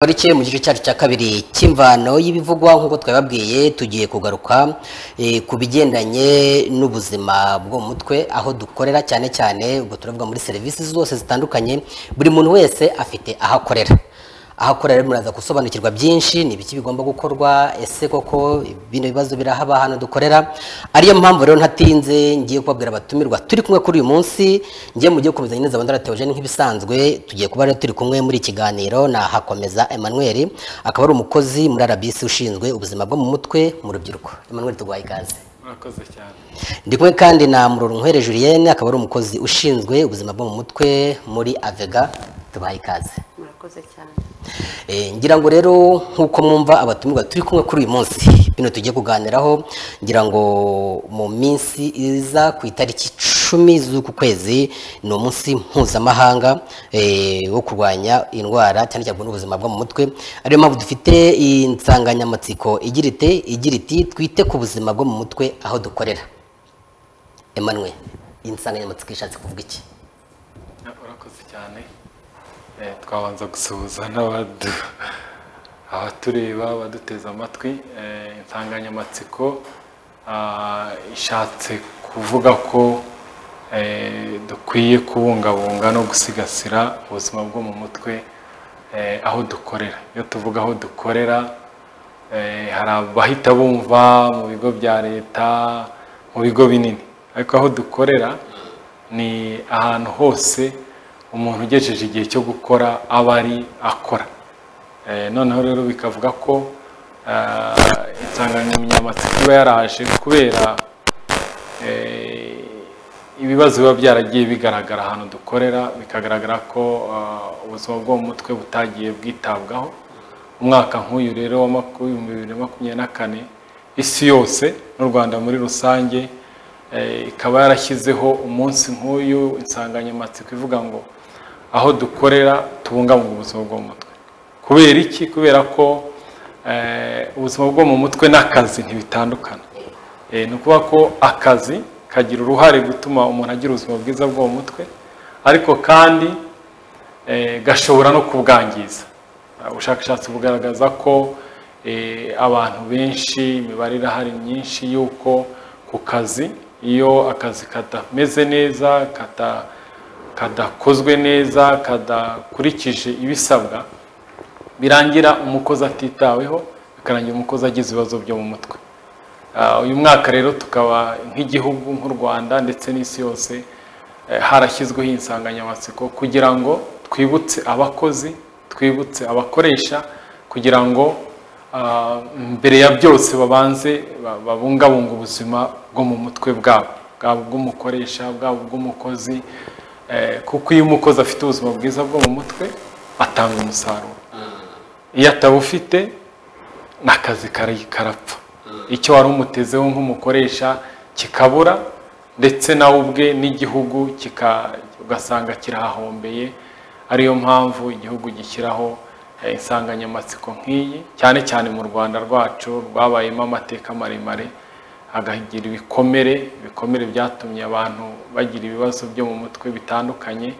Parike mu gice cyacu cya kabiri cy'imvano y'ibivugwa nk'uko twababwiye tugiye kugaruka eh, ku bigendanye n'ubuzima bwo mu mutwe aho dukorera cyane cyane ubwo turavuga muri serivisi zose zitandukanye buri muntu wese afite aho akorera aho akorera rero muraza gusobanukirwa byinshi ni ibiki bigomba gukorwa ese koko bino bibazo birahaba hano dukorera ariyo mpamvu rero ntatinze ngiye kubabwira abatumirwa turi kumwe kuri uyu munsi ngiye mu gihe gukomeza neza abandi teogene nk'ibisanzwe tugiye kuba rero turi kumwe muri iki kiganiro na hakomeza Emmanuel akaba ari umukozi muri RBC ushinzwe ubuzima bwo mu mutwe mu rubyiruko Emmanuel tuguhaye ikaze murakoze cyane ndi kumwe kandi na Muroronkwere Julienne akaba ari umukozi ushinzwe ubuzima bwo mu mutwe muri Avega tubahaye ikaze murakoze cyane Eh, ngira ngo rero nk'uko mwumva abatumirwa turi kumwe kuri uyu munsi bino tugiye kuganiraho ngira ngo mu minsi iza ku itariki icumi z'uku kwezi ni umunsi mpuzamahanga eh, wo kurwanya indwara cyane cyane n'ubuzima bwo mu mutwe ariyo mpamvu dufite insanganyamatsiko igira ite igira iti twite ku buzima bwo mu mutwe aho dukorera Emmanuel iyi nsanganyamatsiko ishatse kuvuga iki Ah, urakoze cyane Eh, twabanza gusuhuza n'abadu abatureba abaduteze amatwi Eh, insanganyamatsiko ah, ishatse kuvuga ko eh, dukwiye kubungabunga no gusigasira ubuzima bwo mu mutwe eh, aho dukorera iyo tuvuga aho dukorera Eh, hari abahita bumva mu bigo bya leta mu bigo binini ariko aho dukorera ni ahantu hose umuntu ugejeje igihe cyo gukora aba ari akora Eh, noneho rero bikavuga ko ah, insanganyamatsiko iba yaraje kubera eh, ibibazo biba byaragiye bigaragara ahantu dukorera bikagaragara ko ah, ubuzima bwo mu mutwe butagiye bwitabwaho umwaka nk'uyu rero wa makumyabiri bibiri na makumyabiri na kane isi yose n'u rwanda muri rusange eh, ikaba yarashyizeho umunsi nk'uyu insanganyamatsiko ivuga ngo aho dukorera tubungabunga ubuzima bwo mu mutwe kubera iki kubera ko eh, ubuzima bwo mu mutwe n'akazi ntibitandukana Eh, ni ukuvuga ko akazi kagira uruhare gutuma umuntu agira ubuzima bwiza bwo mu mutwe ariko kandi eh, gashobora no kubwangiza Uh, ubushakashatsi bugaragaza ko eh, abantu benshi imibare irahari myinshi y'uko ku kazi iyo akazi katameze neza kata- kadakozwe neza kadakurikije ibisabwa birangira umukozi atitaweho bikarangira umukozi agize ibibazo byo mu mutwe Ah, uyu mwaka rero tukaba nk'igihugu nk'u rwanda ndetse n'isi yose eh, harashyizweho iyi nsanganyamatsiko kugira ngo twibutse abakozi twibutse abakoresha kugira ngo ah, mbere ya byose babanze ba- babungabunge ubuzima bwo mu mutwe bwabo bwaba ubw'umukoresha bwaba ubw'umukozi eh, kuko iyo umukozi afite ubuzima bwiza bwo mu mutwe atanga umusaruro iyo atabufite n'akazi kari- karapfa icyo wari umutezeho nk'umukoresha kikabura ndetse nawe ubwe n'igihugu kika- ugasanga kirahahombeye ariyo mpamvu igihugu gishyiraho eh, insanganyamatsiko nk'iyi cyane cyane mu rwanda rwacu rwabayemo amateka maremare hagagira ibikomere ibikomere byatumye abantu bagira ibibazo byo mu mutwe bitandukanye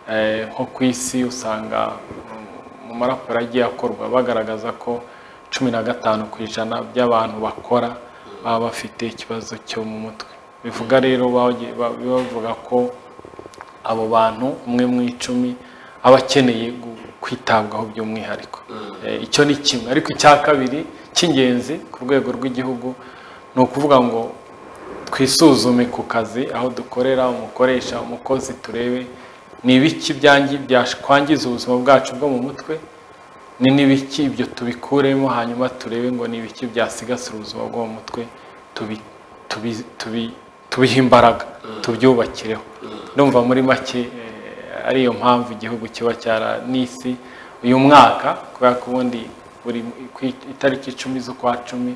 Eh, nko ku isi usanga mm, mu maraporo agiye akorwa bagaragaza ko cumi na gatanu ku ijana by'abantu bakora baba bafite ikibazo cyo mu mutwe bivuga rero bagiye- ba- bavuga ko abo bantu umwe mu icumi aba akeneye gu- kwitabwaho by'umwihariko Eh, icyo ni kimwe ariko icya kabiri cy'ingenzi ku rwego rw'igihugu ni ukuvuga ngo twisuzume ku kazi aho dukorera umukoresha umukozi turebe ni ibiki byangi- byakwangiza ubuzima bwacu bwo mu mutwe ni n'ibiki ibyo tubikuremo hanyuma turebe ngo ni ibiki byasigasira ubuzima bwo mu mutwe tubi- tubi- tubi- tubihe imbaraga tubyubakireho ndumva muri make eh, ari iyo mpamvu igihugu kiba cyara n'isi uyu mwaka kubera ko ubundi buri ku itariki icumi z'ukwa cumi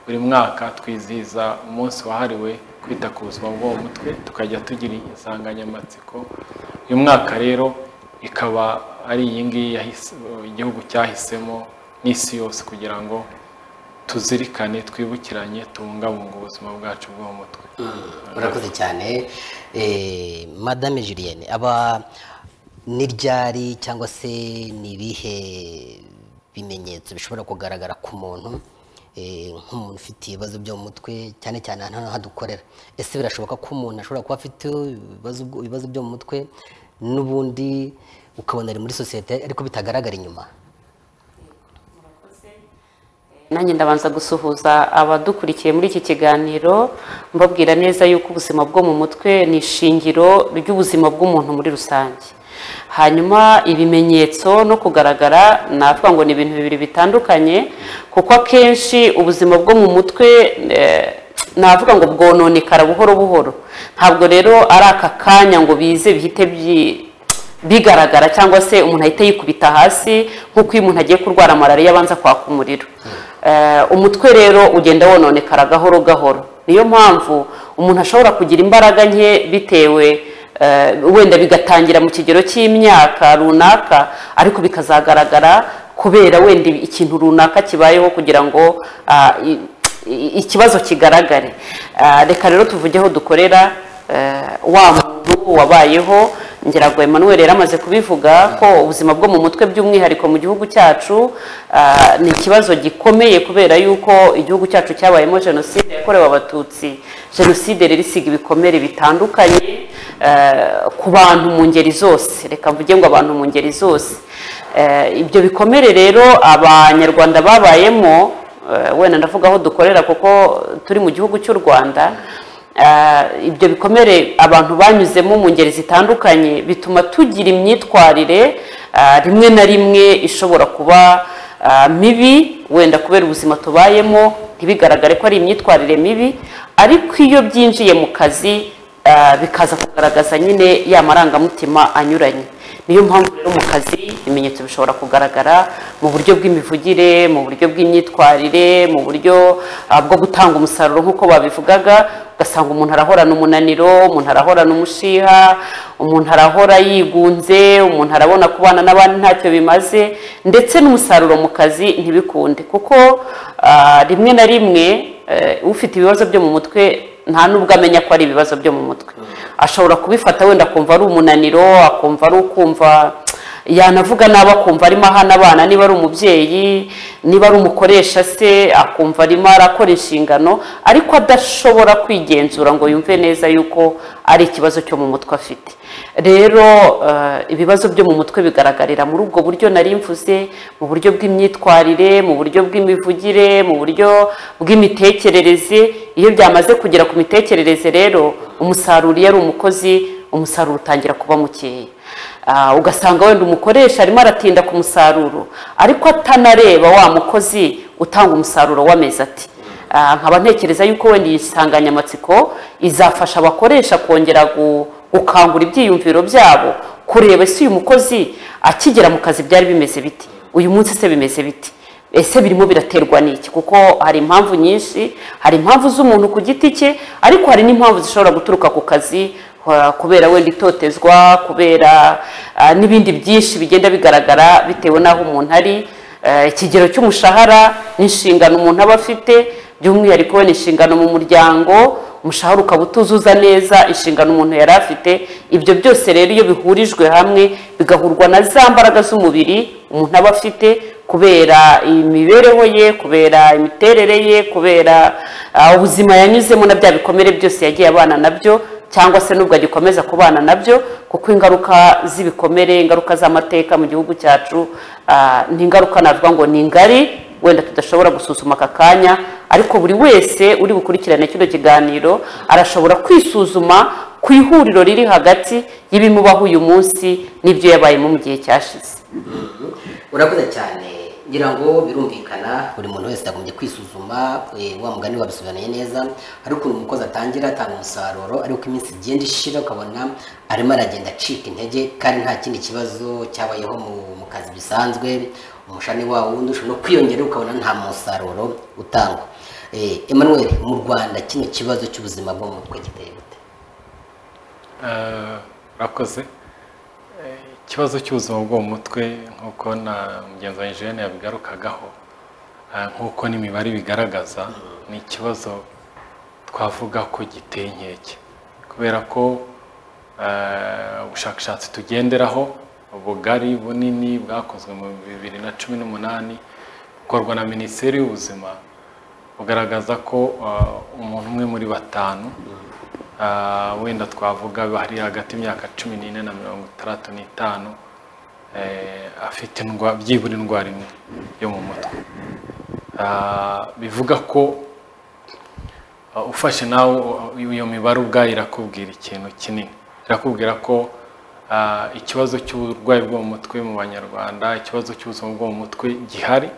buri mwaka twizihiza umunsi wahariwe kwita ku buzima bwo mu mutwe tukajya tugira insanganyamatsiko uyu mwaka rero ikaba ari iyi ngiyi yahise- igihugu cyahisemo n'isi yose kugira ngo tuzirikane twibukiranye tubungabunge ubuzima bwacu bwo mu mutwe urakoze cyane Eh, madame julienne aba ni ryari cyangwa se ni ibihe bimenyetso bishobora kugaragara ku muntu eh, nk'umuntu ufite ibibazo byo mu mutwe cyane cyane ahantu hano hadukorera ese birashoboka ko umuntu ashobora kuba afite ibibazo bwo- ibibazo byo mu mutwe n'ubundi ukabona ari muri sosiyete ariko bitagaragara inyuma nanjye ndabanza gusuhuza abadukurikiye muri iki kiganiro mbabwira neza yuko ubuzima bwo mu mutwe ni ishingiro ry'ubuzima bw'umuntu muri rusange hanyuma ibimenyetso no kugaragara natwa ngo ni ibintu bibiri bitandukanye kuko akenshi ubuzima bwo mu mutwe eh, navuga ngo bwononekara buhoro buhoro ntabwo rero ari aka kanya ngo bize bihite byi- bigaragara cyangwa se umuntu ahita yikubita hasi nk'uko iyo umuntu agiye kurwara malariya abanza kwaka umuriro Eh, umutwe rero ugenda wononekara gahoro gahoro niyo mpamvu umuntu ashobora kugira imbaraga nke bitewe eh, wenda bigatangira mu kigero cy'imyaka runaka ariko bikazagaragara kubera wenda ikintu runaka kibayeho kugira ngo ah, i- i- ikibazo kigaragare Ah, reka rero tuvuge aho dukorera eh, wa muntu wabayeho ngirago Emmanuel yari amaze kubivuga ko ubuzima bwo mu mutwe by'umwihariko mu gihugu cyacu ah, ni ikibazo gikomeye kubera yuko igihugu cyacu cyabayemo jenoside yakorewe abatutsi jenoside rero isiga ibikomere bitandukanye eh, ku bantu mu ngeri zose reka mvuge ngo abantu mu ngeri zose Eh, ibyo bikomere rero abanyarwanda babayemo eh, wenda ndavuga aho dukorera kuko turi mu gihugu cy'u rwanda Eh, ibyo bikomere abantu banyuzemo mu ngeri zitandukanye bituma tugira imyitwarire eh, rimwe na rimwe ishobora kuba eh, mibi wenda kubera ubuzima tubayemo ntibigaragare ko ari imyitwarire mibi ariko iyo byinjiye mu kazi Ah, bikaza kugaragaza nyine ya marangamutima anyuranye niyo mpamvu rero mu kazi ibimenyetso bishobora kugaragara mu buryo bw'imivugire mu buryo bw'imyitwarire mu buryo ah, bwo gutanga umusaruro nk'uko babivugaga ugasanga umuntu arahorana umunaniro umuntu arahorana umushiha umuntu arahora yigunze umuntu arabona kubana n'abandi ntacyo bimaze ndetse n'umusaruro mu kazi ntibikunde kuko ah, rimwe na rimwe eh, ufite ibibazo byo mu mutwe nta nubwo amenya ko ari ibibazo byo mu mutwe ashobora kubifata wenda akumva ari umunaniro akumva ari ukumva yanavuga nabi akumva arimo ahana abana niba ari umubyeyi niba ari umukoresha se akumva arimo arakora inshingano ariko adashobora kwigenzura ngo yumve neza yuko ari ikibazo cyo mu mutwe afite rero eh, ibibazo byo mu mutwe bigaragarira muri ubwo buryo nari mvuze mu buryo bw'imyitwarire mu buryo bw'imivugire mu buryo bw'imitekerereze iyo byamaze kugera ku mitekerereze rero umusaruro iyo ari umukozi umusaruro utangira kuba mukeya Ah, ugasanga wenda umukoresha arimo aratinda ku musaruro ariko atanareba wa mukozi utanga umusaruro w'amezi ati Ah, nkaba ntekereza yuko wenda iyi nsanganyamatsiko izafasha abakoresha kongera gu- gukangura ibyiyumviro byabo kureba ese uyu mukozi akigera mu kazi byari bimeze biti uyu munsi se bimeze biti ese birimo biraterwa n'iki kuko hari impamvu nyinshi hari impamvu z'umuntu ku giti cye ariko hari n'impamvu zishobora guturuka ku kazi ah, kubera wenda itotezwa kubera ah, n'ibindi byinshi bigenda bigaragara bitewe n'aho umuntu ari Eh, ikigero cy'umushahara n'inshingano umuntu aba afite by'umwihariko wenda inshingano mu muryango umushahara ukaba utuzuza neza inshingano umuntu yari afite ibyo byose rero iyo bihurijwe hamwe bigahurwa na za mbaraga z'umubiri umuntu aba afite kubera imibereho ye kubera imiterere ye kubera ah, ubuzima yanyuzemo na bya bikomere byose yagiye abana nabyo cyangwa se nubwo agikomeza kubana nabyo kuko ingaruka z'ibikomere ingaruka z'amateka mu gihugu cyacu ah, ni ingaruka navuga ngo ni ngari wenda tudashobora gusuzuma aka kanya ariko buri wese uri bukurikirane kino kiganiro arashobora kwisuzuma ku ihuriro riri hagati y'ibimubaho uyu munsi n'ibyo yabayemo mu gihe cyashize urakoze cyane ngira ngo birumvikana buri muntu wese yagombye kwisuzuma eh, wa mugani wabisobanuye neza hari ukuntu umukozi atangira atanga umusaruro ariko iminsi igenda ishira ukabona arimo aragenda acika intege kandi nta kindi kibazo cyabayeho mu, mu kazi bisanzwe umushani wawo wundi ushobora no kwiyongera ukabona nta musaruro utangwa Eh, Emmanuel mu Rwanda kino kibazo cy'ubuzima bwo mu mutwe giteye gute Eh, urakoze Eh, ikibazo cy'ubuzima bwo mu mutwe nk'uko na mugenzi wa Eugene yabigarukagaho eh, nk'uko n'imibare bigaragaza ni ikibazo twavuga ko giteye inkeke kubera ko eh, ubushakashatsi tugenderaho ubugari bunini bwakozwe mu bibiri na cumi n'umunani bukorwa na minisiteri y'ubuzima bugaragaza ko ah, umuntu umwe muri batanu ah, wenda twavuga bari hagati y'imyaka cumi n'ine na mirongo itandatu n'itanu eh, afite indwa- byibura indwara imwe yo mu mutwe Ah, bivuga ko Uh, ufashe nawe uh, iyo mibare ubwayo irakubwira ikintu kinini irakubwira ko uh, ikibazo cy'uburwayi bwo mu mutwe mu banyarwanda ikibazo cy'ubuzima bwo mu mutwe gihari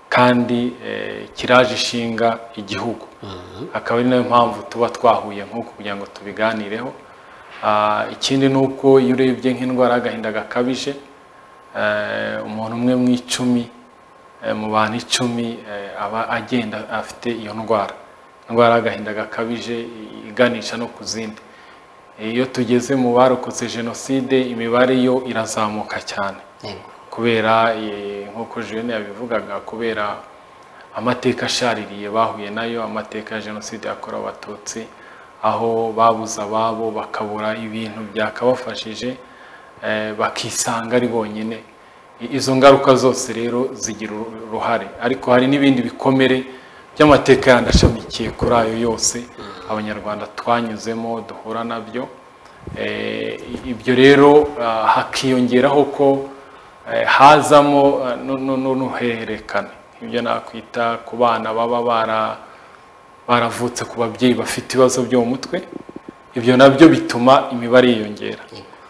kandi eh, kiraje ishinga igihugu akaba ari nayo mpamvu tuba twahuye nk'uku kugira ngo tubiganireho Ah, ikindi ni uko iyo urebye nk'indwara y'agahinda gakabije eh, umuntu umwe mu icumi eh, mu bantu icumi eh, aba agenda afite iyo ndwara indwara y'agahinda gakabije i- iganisha no ku zindi iyo tugeze mu barokotse jenoside imibare yo irazamuka cyane Yego. kubera eh, nk'uko Julienne yabivugaga kubera amateka ashaririye bahuye nayo amateka ya jenoside yakorewe abatutsi aho babuze ababo bakabura ibintu byakabafashije eh, bakisanga ari bonyine I- izo ngaruka zose rero zigira uru- uruhare ariko hari n'ibindi bikomere by'amateka yandi ashamikiye kuri ayo yose abanyarwanda twanyuzemo duhura nabyo Eh, ibyo rero ah, hakiyongeraho ko eh, hazamo ah, nu- nu- nu- n'uruhererekane ibyo nakwita ku bana baba bara baravutse ku babyeyi bafite ibibazo byo mu mutwe ibyo nabyo bituma imibare yiyongera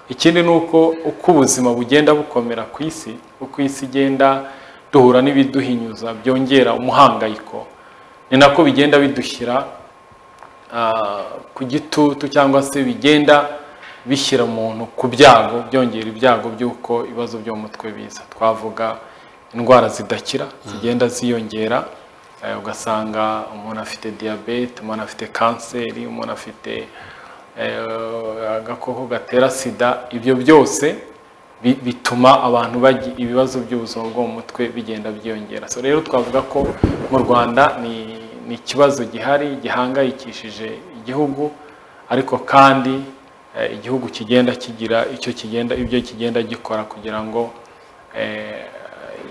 ikindi ni uko uko ubuzima bugenda bukomera ku isi uko isi igenda duhura n'ibiduhinyuza byongera umuhangayiko ni nako bigenda bidushyira ah, ku gitutu cyangwa se bigenda bishyira umuntu ku byago byongera ibyago by'uko ibibazo byo mu mutwe biza twavuga indwara zidakira zigenda ziyongera eh, ugasanga umuntu afite diyabete umuntu afite kanseri umuntu afite eh, agakoko gatera sida ibyo byose bi- bituma abantu bagira ibibazo by'ubuzima bwo mu mutwe bigenda byiyongera so rero twavuga ko mu rwanda ni ni ikibazo gihari gihangayikishije igihugu ariko kandi eh, igihugu kigenda kigira icyo kigenda ibyo kigenda gikora kugira ngo eh,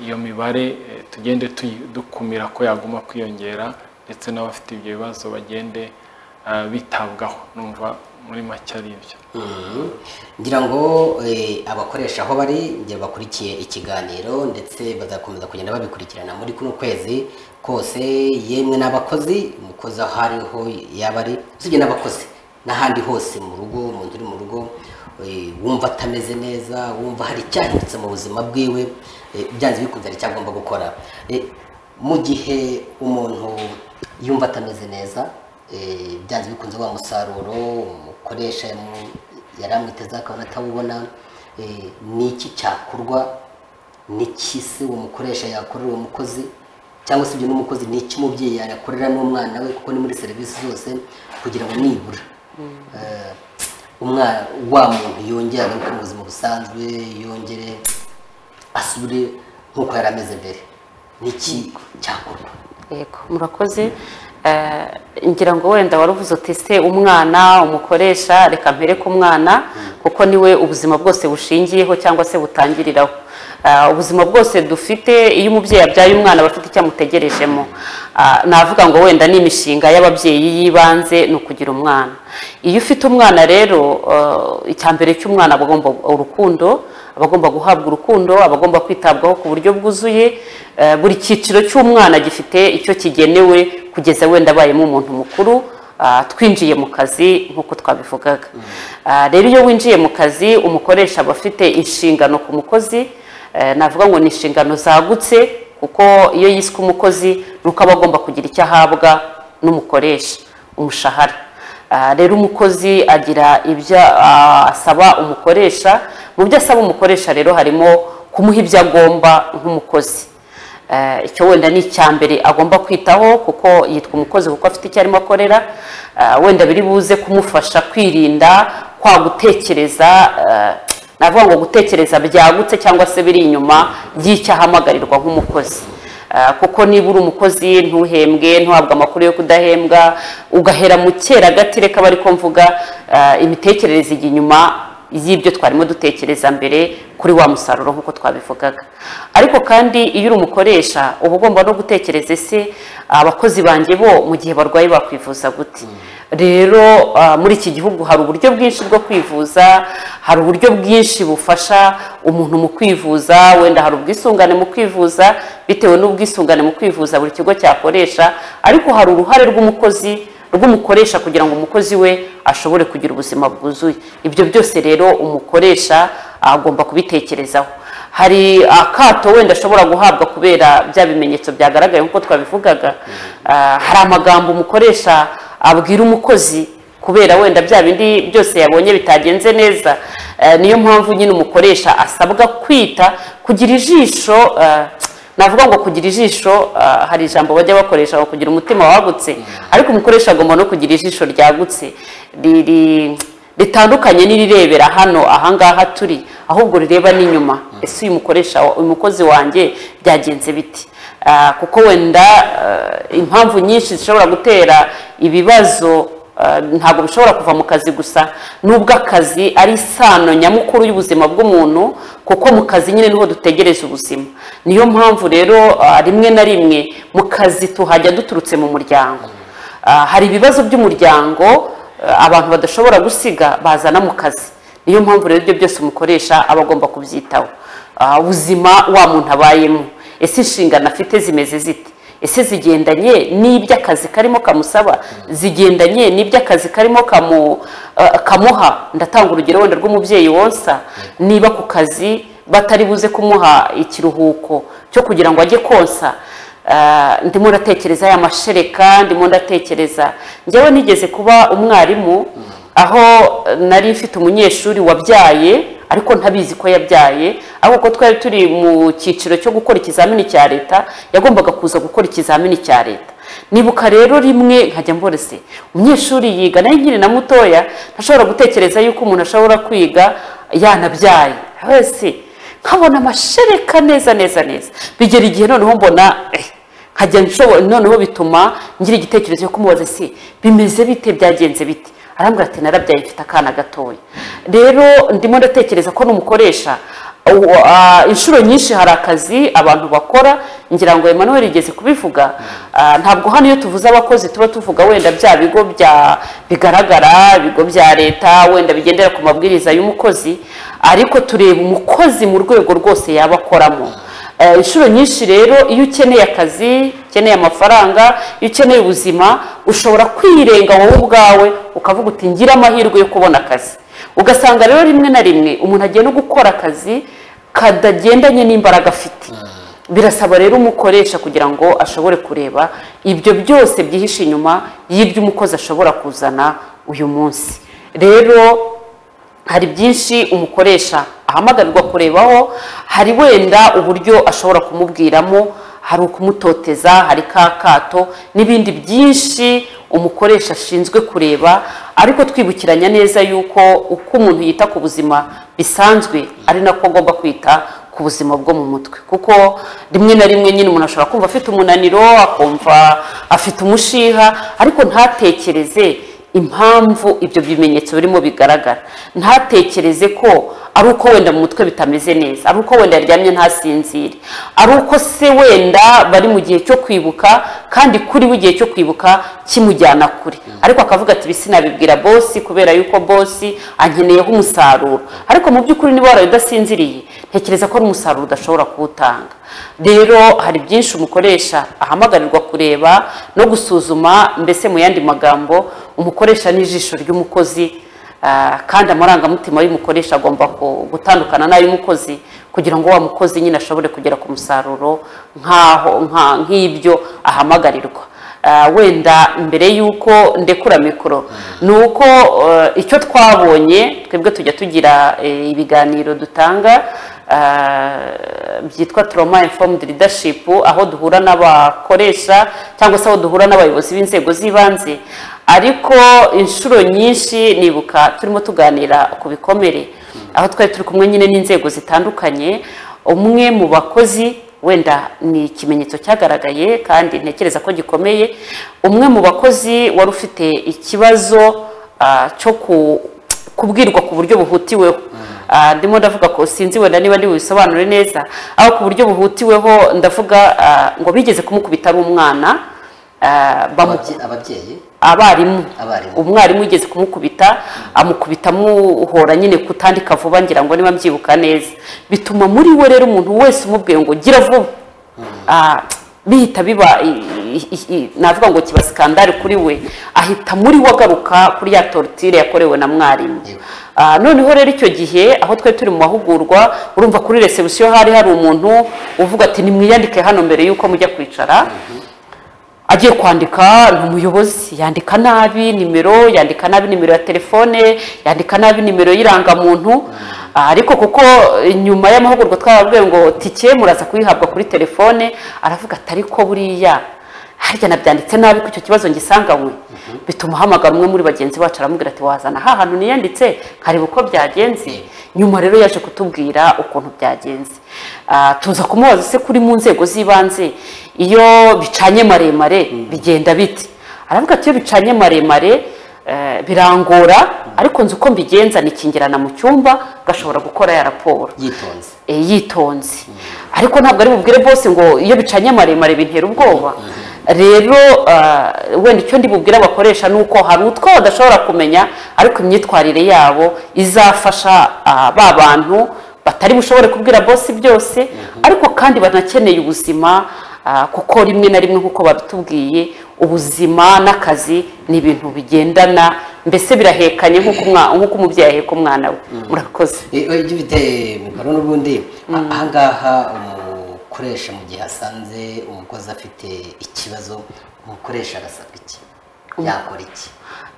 iyo mibare eh, tugende tuyi- dukumira ko yaguma kwiyongera ndetse n'abafite ibyo bibazo bagende eh, bitabwaho numva muri make ari ibyo ngira ngo eh, abakoresha aho bari ngira bakurikiye ikiganiro ndetse bazakomeza kugenda babikurikirana muri kuno kwezi kose yemwe n'abakozi umukozi aho ariho yaba ari usibye n'abakozi n'ahandi hose mu rugo umuntu uri mu rugo eh, wumva atameze neza wumva hari icyahindutse mu buzima bwiwe eh, byanze bikunze hari icyo agomba gukora Eh, mu gihe umuntu yumva atameze neza eh, byanze bikunze wa musaruro umukoresha yamu- yari amwitezeho akabona atawubona eh, ni iki cyakorwa ni iki se uwo mukoresha yakorera uwo mukozi cyangwa se ibyo n'umukozi ni iki umubyeyi yakorera n'umwana we kuko ni muri serivisi zose kugira ngo nibura eh, umwana wa muntu yongere agaruke mu buzima busanzwe yongere asubire nk'uko yari ameze mbere ni iki cyakorwa yego murakoze Eh, ngira ngo wenda wari uvuze uti se umwana umukoresha reka mpere ku mwana kuko niwe ubuzima bwose bushingiyeho cyangwa se butangiriraho Eh, ubuzima bwose dufite iyo umubyeyi abyaye umwana aba afite icyo amutegerejemo Ah, navuga ngo wenda ni imishinga y'ababyeyi y'ibanze ni ukugira umwana iyo ufite umwana rero eh, icya mbere cy'umwana aba agomba urukundo abagomba guhabwa urukundo abagomba kwitabwaho ku buryo bwuzuye eh, buri cyiciro cy'umwana gifite icyo kigenewe kugeza wenda abayemo umuntu mukuru ah, twinjiye mu kazi nk'uko twabivugaga Ah, rero iyo winjiye mu kazi umukoresha aba afite inshingano ku mukozi eh, navuga ngo ni inshingano zagutse kuko iyo yiswe umukozi ni uko aba agomba kugira icyo ahabwa n'umukoresha umushahara Ah, rero umukozi agira ibyo ah, asaba umukoresha mu byo asaba umukoresha rero harimo kumuha ibyo agomba nk'umukozi Eh, icyo wenda ni icya mbere agomba kwitaho kuko yitwa umukozi kuko afite icyo arimo akorera Ah, wenda biri buze kumufasha kwirinda kwa gutekereza eh, navuga ngo gutekereza byagutse cyangwa se biri inyuma y'icyo ahamagarirwa nk'umukozi Ah, kuko niba uri umukozi ntuhembwe ntuhabwe amakuru yo kudahembwa ugahera mu cyera gatireka bari ko mvuga ah, imitekerereze ijya inyuma y'ibyo twarimo dutekereza mbere kuri wa musaruro nk'uko twabivugaga ariko kandi iyo uri umukoresha uba ugomba no gutekereza ese abakozi banjye bo mu gihe barwaye bakwivuza gute rero ah, muri iki gihugu hari uburyo bwinshi bwo kwivuza hari uburyo bwinshi bufasha umuntu mu kwivuza wenda hari ubwisungane mu kwivuza bitewe n'ubwisungane mu kwivuza buri kigo cyakoresha ariko hari uruhare rw'umukozi rw'umukoresha kugira ngo umukozi we ashobore kugira ubuzima bwuzuye ibyo byose rero umukoresha agomba kubitekerezaho hari akato wenda ashobora guhabwa kubera bya bimenyetso byagaragaye nk'uko twabivugaga Ah, hari amagambo umukoresha abwira umukozi kubera wenda bya bindi byose yabonye bitagenze neza Eh, niyo mpamvu nyine umukoresha asabwa kwita kugira ijisho eh, navuga ngo kugira ijisho eh, hari ijambo bajya bakoresha ngo kugira umutima wagutse ariko umukoresha agomba no kugira ijisho ryagutse riri ritandukanye n'irirebera hano ahangaha turi ahubwo rireba n'inyuma ese uyu mukoresha wa- uyu mukozi wanjye byagenze bite Ah, kuko wenda eh, impamvu nyinshi zishobora gutera ibibazo Uh, ntabwo bishobora kuva mu kazi gusa nubwo akazi ari isano nyamukuru y'ubuzima bw'umuntu kuko mu kazi nyine niho dutegereza ubuzima niyo mpamvu rero uh, rimwe na rimwe mu kazi tuhajya duturutse mu muryango Uh, hari ibibazo by'umuryango uh, abantu badashobora gusiga bazana mu kazi niyo mpamvu rero ibyo byose umukoresha aba agomba kubyitaho Ah, ubuzima wa muntu abayemo ese inshingano afite zimeze zite ese zigendanye n'ibyo akazi karimo kamusaba zigendanye n'ibyo akazi karimo kamu- eh, kamuha ndatanga urugero wenda rw'umubyeyi wonsa niba ku kazi batari buze kumuha ikiruhuko cyo kugira ngo ajye konsa eh, ndimo ndatekereza ya mashereka ndimo ndatekereza njyewe nigeze kuba umwarimu aho eh, nari mfite umunyeshuri wabyaye ariko ntabizi ko yabyaye ariko ko twari turi mu cyiciro cyo gukora ikizamini cya leta yagombaga kuza gukora ikizamini cya leta nibuka rero rimwe nkajya mborese umunyeshuri yiga nayo nkiri na mutoya ntashobora gutekereza yuko umuntu ashobora kwiga yanabyaye wese nkabona amashereka neza neza neza bigera igihe noneho mbona eh, nkajya nshobo noneho bituma ngira igitekerezo cyo kumubaza ese bimeze bite byagenze bite arambwira ati narabyaye mfite akana gatoya rero ndimo ndatekereza ko n'umukoresha uwo, ah, inshuro nyinshi hari akazi abantu bakora ngira ngo Emmanuel igeze kubivuga ah, ntabwo hano iyo tuvuze abakozi tuba tuvuga wenda bya bigo bya bigaragara ibigo bya leta wenda bigendera ku mabwiriza y'umukozi ariko tureba umukozi mu rwego rwose yaba akoramo Eh, inshuro nyinshi rero iyo ukeneye akazi ukeneye amafaranga iyo ukeneye ubuzima ushobora kwirenga wowe ubwawe ukavuga uti ngira amahirwe yo kubona akazi ugasanga rero rimwe na rimwe umuntu agiye no gukora akazi kadagendanye n'imbaraga afite birasaba rero umukoresha kugira ngo ashobore kureba ibyo byose byihishe inyuma y'ibyo umukozi ashobora kuzana uyu munsi rero hari byinshi umukoresha ahamagarirwa kurebaho hari wenda uburyo ashobora kumubwiramo hari ukumutoteza hari ka kato n'ibindi byinshi umukoresha ashinzwe kureba ariko twibukiranya neza yuko uko umuntu yita ku buzima bisanzwe ari nako agomba kwita ku buzima bwo mu mutwe kuko rimwe na rimwe nyine umuntu ashobora kumva afite umunaniro akumva afite umushiha ariko ntatekereze impamvu ibyo bimenyetso birimo bigaragara ntatekereze ko ari uko wenda mu mutwe bitameze neza ari uko wenda yaryamye ntasinzire ari uko se wenda bari mu gihe cyo kwibuka kandi kuri we igihe cyo kwibuka kimujyana kure ariko akavuga ati bisi nabibwira bosi kubera yuko bosi ankeneyeho umusaruro ariko mu by'ukuri niba waraye udasinziriye ntekereza ko ari umusaruro udashobora kuwutanga rero hari byinshi umukoresha ahamagarirwa kureba no gusuzuma mbese mu yandi magambo umukoresha n'ijisho ry'umukozi ah, kandi amarangamutima y'umukoresha agomba ku- gutandukana n'ay'umukozi kugira ngo wa mukozi nyine ashobore kugera ku musaruro nk'aho nka- nk'ibyo ahamagarirwa Ah, wenda mbere y'uko ndekura mikoro ni uko eh, icyo twabonye twebwe tujya tugira eh, ibiganiro dutanga ah, byitwa trauma informed leadership aho duhura n'abakoresha cyangwa se aho duhura n'abayobozi b'inzego z'ibanze ariko inshuro nyinshi nibuka turimo tuganira ku bikomere aho twari turi kumwe nyine n'inzego zitandukanye umwe mu bakozi wenda ni ikimenyetso cyagaragaye kandi ntekereza ko gikomeye umwe mu bakozi wari ufite ikibazo ah, cyo ku kubwirwa ku buryo buhutiweho Ah, ndimo ndavuga ko sinzi wenda niba ndi bubisobanure neza aho ku buryo buhutiweho ndavuga ah, ngo bigeze kumukubita ari umwana ah, bamu- Ababye- ababyeyi abarimu Abarimu. umwarimu yigeze kumukubita amukubita amuhora nyine kutandika vuba ngira ngo niba mbyibuka neza bituma muri we rero umuntu wese umubwiye ngo gira vuba Ah, bihita biba i- i- i- i- navuga ngo kiba skandari kuri we ahita muri we agaruka kuri ya tortire yakorewe na mwarimu Yego. Ah, noneho rero icyo gihe aho twari turi mu mahugurwa urumva kuri resebusiyo hari hari umuntu uvuga ati nimwiyandike hano mbere y'uko mujya kwicara agiye kwandika ni umuyobozi yandika nabi nimero yandika nabi nimero ya telefone yandika nabi nimero y'irangamuntu Ah, ariko kuko eh, nyuma y'amahugurwa twababwiye ngo tike muraza kuyihabwa kuri telefone aravuga ati ariko buriya harya nabyanditse nabi ko icyo kibazo ngisanganywe bituma ahamagara umwe muri bagenzi bacu aramubwira ati wazana ha hantu niyanditse nkareba uko byagenze nyuma rero yaje kutubwira ukuntu byagenze Ah, tuza kumubaza se kuri mu nzego z'ibanze iyo bicanye maremare bigenda bite aravuga ati iyo bicanye maremare eh, birangora ariko nzi uko mbigenza nikingirana mu cyumba gashobora gukora ya raporo yitonze e, yitonze ariko ntabwo ari bubwire bose ngo iyo bicanye maremare bintera ubwoba rero ah, wenda icyo ndi bubwire abakoresha ni uko hari utwo badashobora kumenya ariko imyitwarire yabo izafasha ah, ba bantu batari bushobore kubwira bosi byose ariko kandi banakeneye ubuzima ah, kuko rimwe na rimwe nk'uko babitubwiye ubuzima n'akazi ni ibintu bigendana mbese birahekanye nk'uko umwa- nk'uko umubyeyi aheka umwana we murakoze Eh, oya, ujye ufite mikoro n'ubundi a- ahangaha umukoresha mu gihe asanze umukozi afite ikibazo umukoresha agasabwa iki yakora iki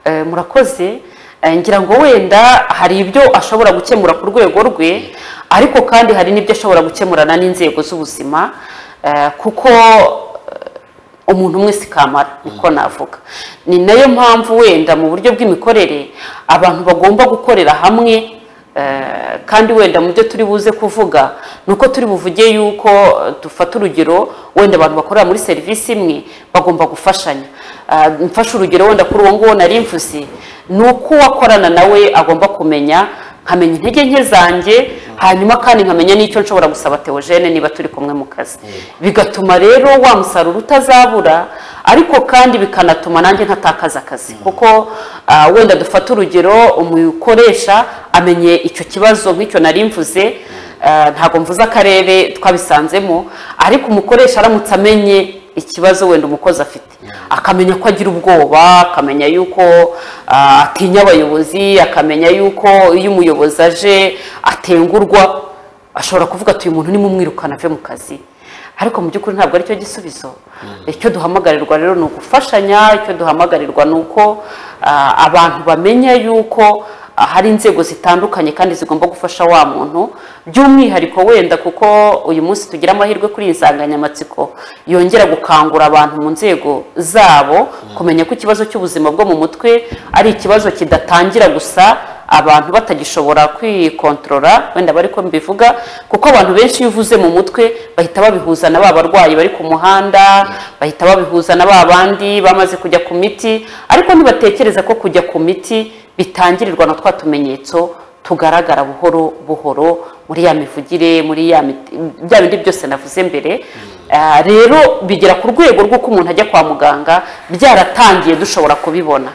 Eh, murakoze Eh, ngira ngo wenda hari ibyo ashobora gukemura ku rwego rwe ariko kandi hari n'ibyo ashobora gukemurana n'inzego z'ubuzima eh, kuko eh, umuntu umwe si kamara niko navuga ni nayo mpamvu wenda mu buryo bw'imikorere abantu bagomba gukorera hamwe Eh, kandi wenda mu byo turi buze kuvuga ni uko turi buvuge yuko eh, dufata urugero wenda abantu bakorera muri serivisi imwe bagomba gufashanya Ah, mfashe urugero wenda kuri uwo nguwo nari mvuze ni uko uwakorana nawe agomba kumenya nkamenya intege nke zanjye hanyuma kandi nkamenya n'icyo nshobora gusaba teogene niba turi kumwe mu kazi bigatuma rero wa musaruro utazabura ariko kandi bikanatuma nanjye ntatakaza akazi kuko ah, wenda dufata urugero umukoresha amenye icyo kibazo nk'icyo nari mvuze ah, ntabwo mvuze akarere twabisanzemo ariko umukoresha aramutse amenye ikibazo wenda umukozi afite akamenya ko agira ubwoba akamenya yuko ah, atinya abayobozi akamenya yuko iyo umuyobozi aje atengurwa ashobora kuvuga ati uyu muntu nimumwirukana ave mu kazi ariko mu by'ukuri ntabwo aricyo gisubizo icyo duhamagarirwa rero ni ugufashanya icyo duhamagarirwa ni uko ah, abantu bamenya yuko ah, hari inzego zitandukanye kandi zigomba gufasha wa muntu by'umwihariko wenda kuko uyu munsi tugira amahirwe kuri iyi nsanganyamatsiko yongera gukangura abantu mu nzego zabo kumenya ko ikibazo cy'ubuzima bwo mu mutwe ari ikibazo kidatangira gusa abantu batagishobora kwikontorora wenda bari ko mbivuga kuko abantu benshi iyo uvuze mu mutwe bahita babihuza na ba barwayi bari ku muhanda bahita babihuza na ba bandi bamaze kujya ku miti ariko ntibatekereza ko kujya ku miti bitangirirwa na twa tumenyetso tugaragara buhoro buhoro muri ya mivugire muri ya miti- bya bindi byose navuze mbere Ah, rero bigera ku rwego rw'uko umuntu ajya kwa muganga byaratangiye dushobora kubibona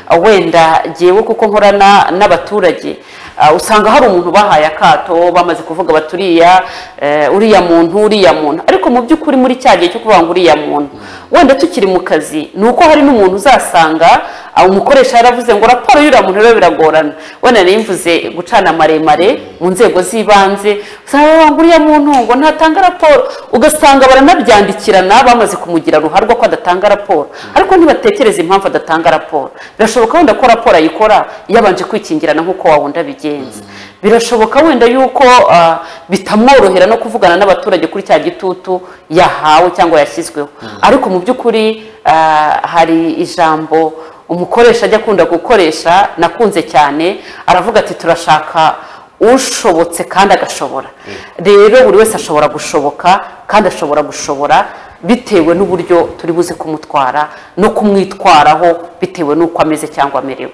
Ah, wenda ngewe kuko nkorana n'abaturage ah, usanga hari umuntu bahaye akato bamaze kuvuga bati uriya eh, uriya muntu uriya muntu ariko mu by'ukuri muri cya gihe cyo kuvuga ngo uriya muntu wenda tukiri mu kazi ni uko hari n'umuntu uzasanga ah, umukoresha yaravuze ngo raporo y'uriya muntu rero biragorana wenda nari mvuze gucana maremare mu nzego z'ibanze usanga bavuga ngo uriya muntu ngo ntatanga raporo ugasanga baranabyandikirana bamaze kumugira ruharwa ko adatanga raporo ariko ntibatekereze impamvu adatanga raporo birashoboka wenda ko raporo ayikora yabanje kwikingirana nk'uko wa wundi abigenza birashoboka wenda yuko ah, bitamworohera no kuvugana n'abaturage kuri cya gitutu yahawe cyangwa yashyizweho ariko mu by'ukuri ah, hari ijambo umukoresha ajya akunda gukoresha nakunze cyane aravuga ati turashaka ushobotse kandi agashobora rero buri wese ashobora gushoboka kandi ashobora gushobora bitewe n'uburyo turi buze kumutwara no kumwitwaraho bitewe n'uko ameze cyangwa amerewe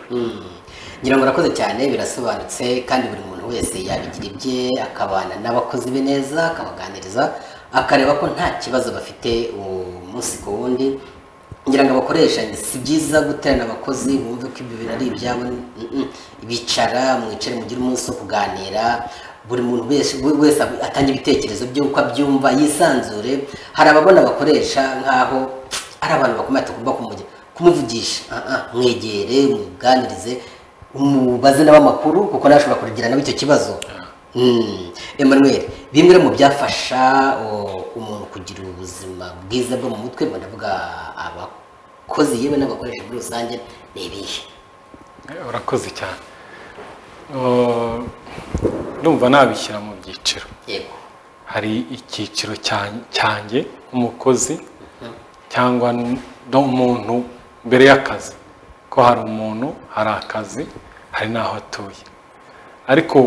ngira ngo urakoze cyane birasobanutse kandi buri muntu wese yabigira ibye akabana n'abakozi be neza akabaganiriza akareba ko nta kibazo bafite umunsi ku wundi ngira ngo abakoresha si byiza guterana abakozi bumve ko ibyo bintu ari ibyabo mm-mm. bicara mwicare mugire umunsi wo kuganira buri muntu wese wese atange ibitekerezo by'uko abyumva yisanzure hari ababona abakoresha nk'aho ari abantu bakomeye tugomba kumujya kumuvugisha Ah, ah, mwegere muganirize umubaze nabo amakuru kuko nawe ashobora kugira nabo icyo kibazo Mm. Emmanuel bimwe mu byafasha o, umuntu kugira ubuzima bwiza bwo mu mutwe mba ndavuga abakozi yewe n'abakoresha muri rusange ni ibihe urakoze cyane Uh, ndumva nabishyira mu byiciro yego hari icyiciro cya- cyanjye umukozi cyangwa n- n'umuntu mbere y'akazi ko hari umuntu hari akazi hari n'aho atuye ariko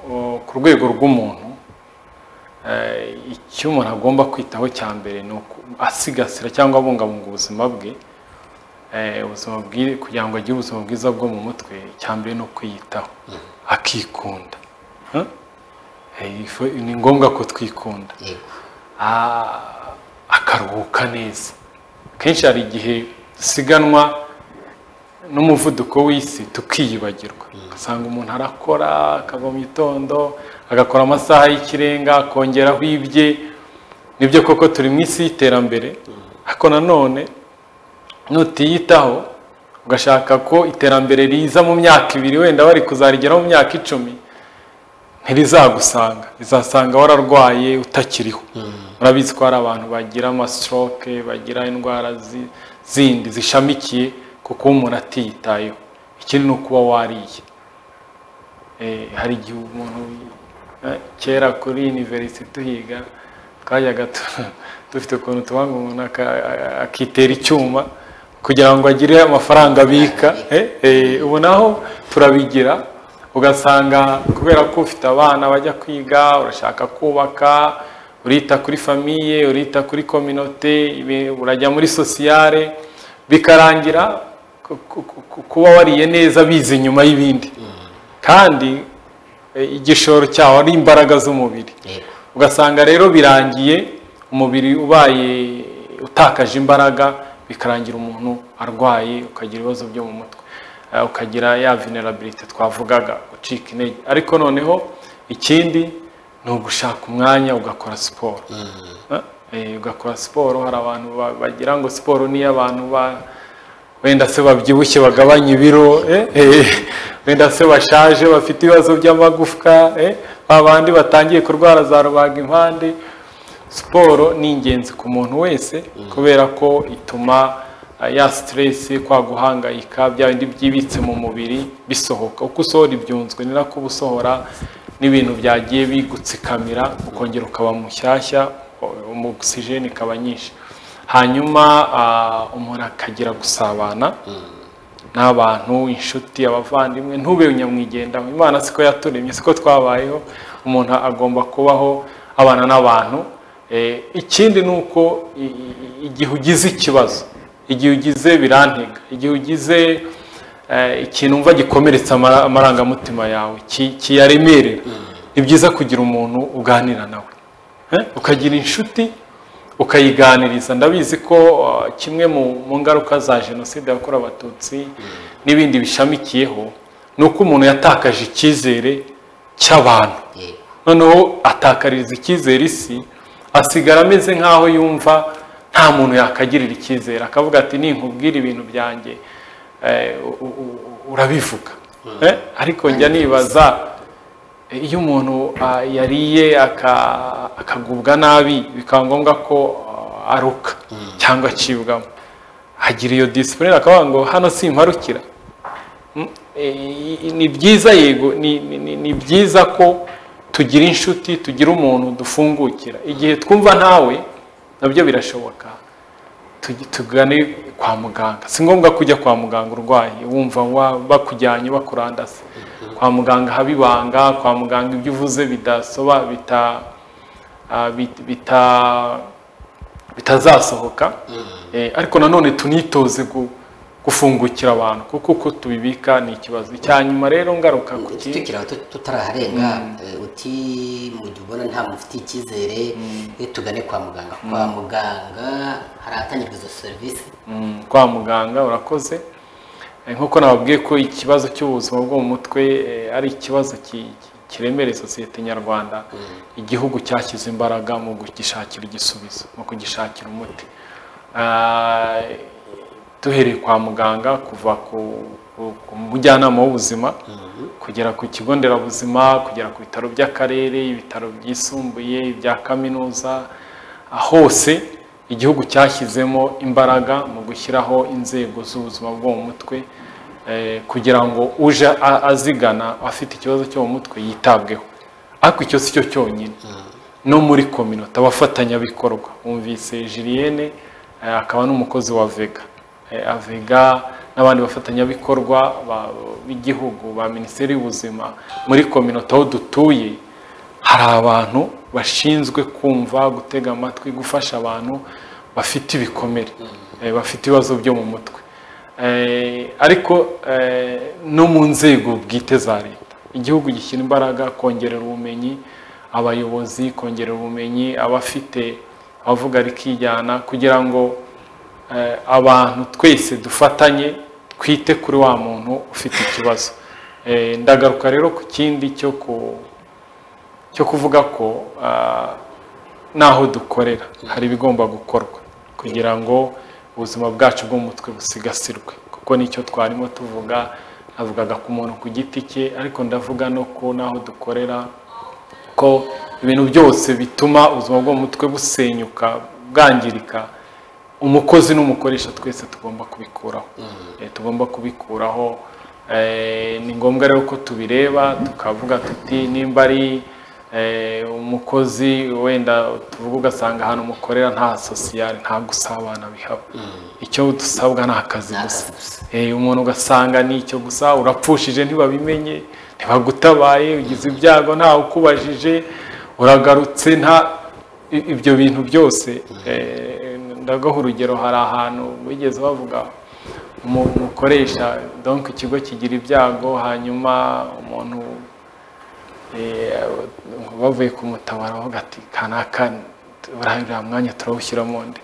uh, ku rwego rw'umuntu eh, icyo umuntu agomba kwitaho cya mbere ni uku- asigasira cyangwa abungabunga ubuzima bwe eh, ubuzima bwi- kugira ngo agire ubuzima bwiza bwo mu mutwe icya mbere ni ukwiyitaho akikunda Huh? Eh, ifu- ni ngombwa ko twikunda yego Ah, akaruhuka neza kenshi hari igihe dusiganwa n'umuvuduko w'isi tukiyibagirwa ugasanga umuntu arakora akava mu gitondo agakora amasaha y'ikirenga akongeraho ibye nibyo koko turi mu isi y'iterambere ariko nanone nutiyitaho ugashaka ko iterambere riza mu myaka ibiri wenda bari kuzarigeraho mu myaka icumi ntirizagusanga rizasanga wararwaye utakiriho urabizi ko hari abantu bagira amastroke bagira indwara zi- zindi zishamikiye ku kuba umuntu atiyitayeho ikindi ni ukuba wariye Eh, hari igihe umuntu eh, kera kuri university tuhiga twajyaga tu- dufite ukuntu tubanga umuntu aka- akitera icyuma kugira ngo agire amafaranga abika Eh, eh, ubu naho turabigira ugasanga kubera ko ufite abana bajya kwiga urashaka kubaka urita kuri famiye urita kuri kominote ibi- urajya muri sosiyare bikarangira ku- ku- ku- kuba wariye neza bize inyuma y'ibindi kandi eh, igishoro cyawo ari imbaraga z'umubiri yego ugasanga rero birangiye umubiri ubaye utakaje imbaraga bikarangira umuntu arwaye ukagira ibibazo byo mu mutwe Eh, ukagira ya vulnerability twavugaga gucika intege ariko noneho ikindi ni ugushaka umwanya ugakora siporo Eh, ugakora siporo hari abantu ba- bagira ngo siporo niyo abantu ba wenda se babyibushye bagabanya ibiro eh, eh, wenda se bashaje bafite ibibazo by'amagufwa eh, ba bandi batangiye kurwara za rubaga impande siporo ni ingenzi ku muntu wese kubera ko ituma eh, ya stress kwa guhangayika bya bindi byibitse mu mubiri bisohoka uko usohora ibyunzwe ni nako uba usohora n'ibintu byagiye bigutsikamira ukongera ukaba mushyashya umu oxygen ikaba nyinshi hanyuma ah, umuntu akagira gusabana n'abantu inshuti abavandimwe ntube nyamwigendaho imana siko yaturemye siko twabayeho umuntu agomba kubaho abana n'abantu Eh, ikindi ni uko i- i- i- igihe ugize ikibazo igihe ugize birantega igihe ugize eh, ikintu umva gikomeretsa amara- amarangamutima yawe ki- kiyaremerera ni byiza kugira umuntu uganira nawe Eh, ukagira inshuti ukayiganiriza ndabizi ko uh, kimwe mu mu ngaruka za jenoside yakorewe abatutsi n'ibindi bishamikiyeho ni uko umuntu yatakaje icyizere cy'abantu yego noneho atakaririza icyizere isi asigara ameze nk'aho yumva nta muntu yakagirira icyizere akavuga ati ninkubwira ibintu byanjye eh, u- u- u- urabivuga Eh, ariko njya nibaza iyo umuntu ah, yariye aka- akagubwa nabi bikaba ngombwa ko ah, aruka cyangwa acibwamo agira iyo disipurine akavuga ngo hano simparukira Mm, eh, ni byiza yego ni- ni ni- ni byiza ko tugira inshuti tugira umuntu dufungukira igihe twumva ntawe nabyo birashoboka tugi- tugane kwa muganga si ngombwa kujya kwa muganga urwaye wumva wa- bakujyanye bakurandase kwa muganga haba ibanga kwa muganga ibyo uvuze bidasoba bita ah, bit- bita bitazasohoka Eh, ariko nanone tunitoze gu- gufungukira abantu kuko uko tubibika ni ikibazo icya nyuma rero ngaruka ku kindi tukira tutaraharenga eh, uti mu gihe ubona nta muntu ufite icyizere eh, tugane kwa muganga kwa muganga hari ahatangirwa izo serivisi Mm, kwa muganga urakoze Eh, nk'uko nababwiye ko ikibazo cy'ubuzima bwo mu mutwe eh, ari ikibazo ki- ki- kiremereye sosiyete nyarwanda igihugu cyashyize imbaraga mu kugishakira igisubizo mu kugishakira umuti Ah, duhereye kwa muganga kuva ku ku- ku mujyanama w'ubuzima kugera ku kigo nderabuzima kugera ku bitaro by'akarere ibitaro byisumbuye ibya kaminuza hose igihugu cyashyizemo imbaraga mu gushyiraho inzego z'ubuzima bwo mu mutwe eh, kugira ngo uje a- azigana afite ikibazo cyo mu mutwe yitabweho ariko icyo si cyo cyonyine no muri kominote abafatanyabikorwa wumvise jiliyene eh, akaba n'umukozi wa vega Eh, avega n'abandi bafatanyabikorwa ba- b'igihugu ba minisiteri y'ubuzima muri kominote aho dutuye hari abantu bashinzwe kumva gutega amatwi gufasha abantu bafite ibikomere eh, bafite ibibazo byo mu mutwe Eh, ariko eh, no mu nzego bwite za leta igihugu gishyira imbaraga kongerera ubumenyi abayobozi kongerera ubumenyi abafite abavuga rikijyana kugira ngo eh, abantu twese dufatanye twite kuri wa muntu ufite ikibazo Eh, ndagaruka rero ku kindi cyo ku cyo kuvuga ko ah, n'aho dukorera hari ibigomba gukorwa kugira ngo ubuzima bwacu bwo mu mutwe busigasirwe kuko nicyo twarimo tuvuga navugaga ku muntu ku giti cye ariko ndavuga no ku n'aho dukorera ko ibintu byose bituma ubuzima bwo mu mutwe busenyuka bwangirika umukozi n'umukoresha twese tugomba kubikuraho Eh, tugomba kubikuraho Eh, ni ngombwa rero ko tubireba tukavuga tuti nimba ari eh, umukozi wenda tuvuga ugasanga ahantu mukorera nta sosiyale nta gusabana bihaba icyo dusabwa ni akazi Ni gusa akazi gusa. Eh, umuntu ugasanga ni icyo gusa urapfushije ntibabimenye ntibagutabaye ugize ibyago ntawe ukubajije uragarutse nta i- ibyo bintu byose eh, ndagaha urugero hari ahantu wigeze bavuga umu- umukoresha donc ikigo kigira ibyago hanyuma umuntu eh, bavuye kumutabara bavuga ati kanaka uriya mwanya turawushyiramo nde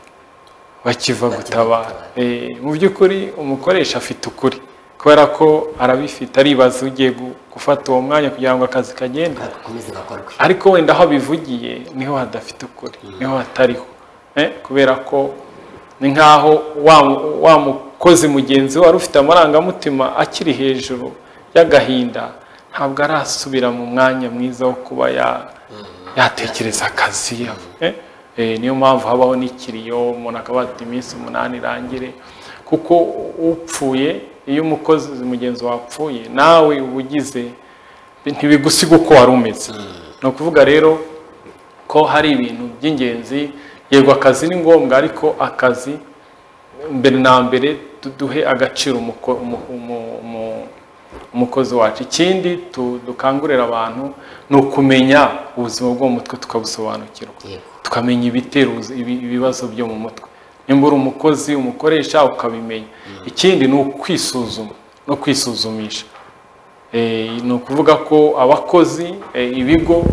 bakiva gutabara Eh, mu by'ukuri umukoresha afite ukuri kubera ko arabifite aribaza ugiye gu- gufata uwo mwanya kugira ngo akazi kagende gakomeze gakorwe ariko wenda aho bivugiye niho hadafite ukuri niho hatariho Eh, kubera ko ni nk'aho wa wa mukozi mugenzi we wari ufite amarangamutima akiri hejuru y'agahinda ntabwo arasubira mu mwanya mwiza wo kuba ya- yatekereza akazi Eh, eh, niyo mpamvu habaho n'ikiriyo umuntu akaba ati iminsi umunani irangire kuko upfuye iyo umukozi mugenzi wapfuye nawe uba ugize ntibigusiga uko wari umeze ni ukuvuga rero ko hari ibintu by'ingenzi yego akazi ni ngombwa ariko akazi mbere na mbere du- duhe agaciro umuko- umu- umu- umu- umukozi wacu ikindi tu- dukangurira abantu ni ukumenya ubuzima bwo mu mutwe tukabusobanukirwa yego tukamenya ibitera ubuzi- ibi- ibibazo byo mu mutwe nimba uri umukozi umukoresha ukabimenya ikindi ni ukwisuzuma no kwisuzumisha Eh, ni ukuvuga ko abakozi eh, ibigo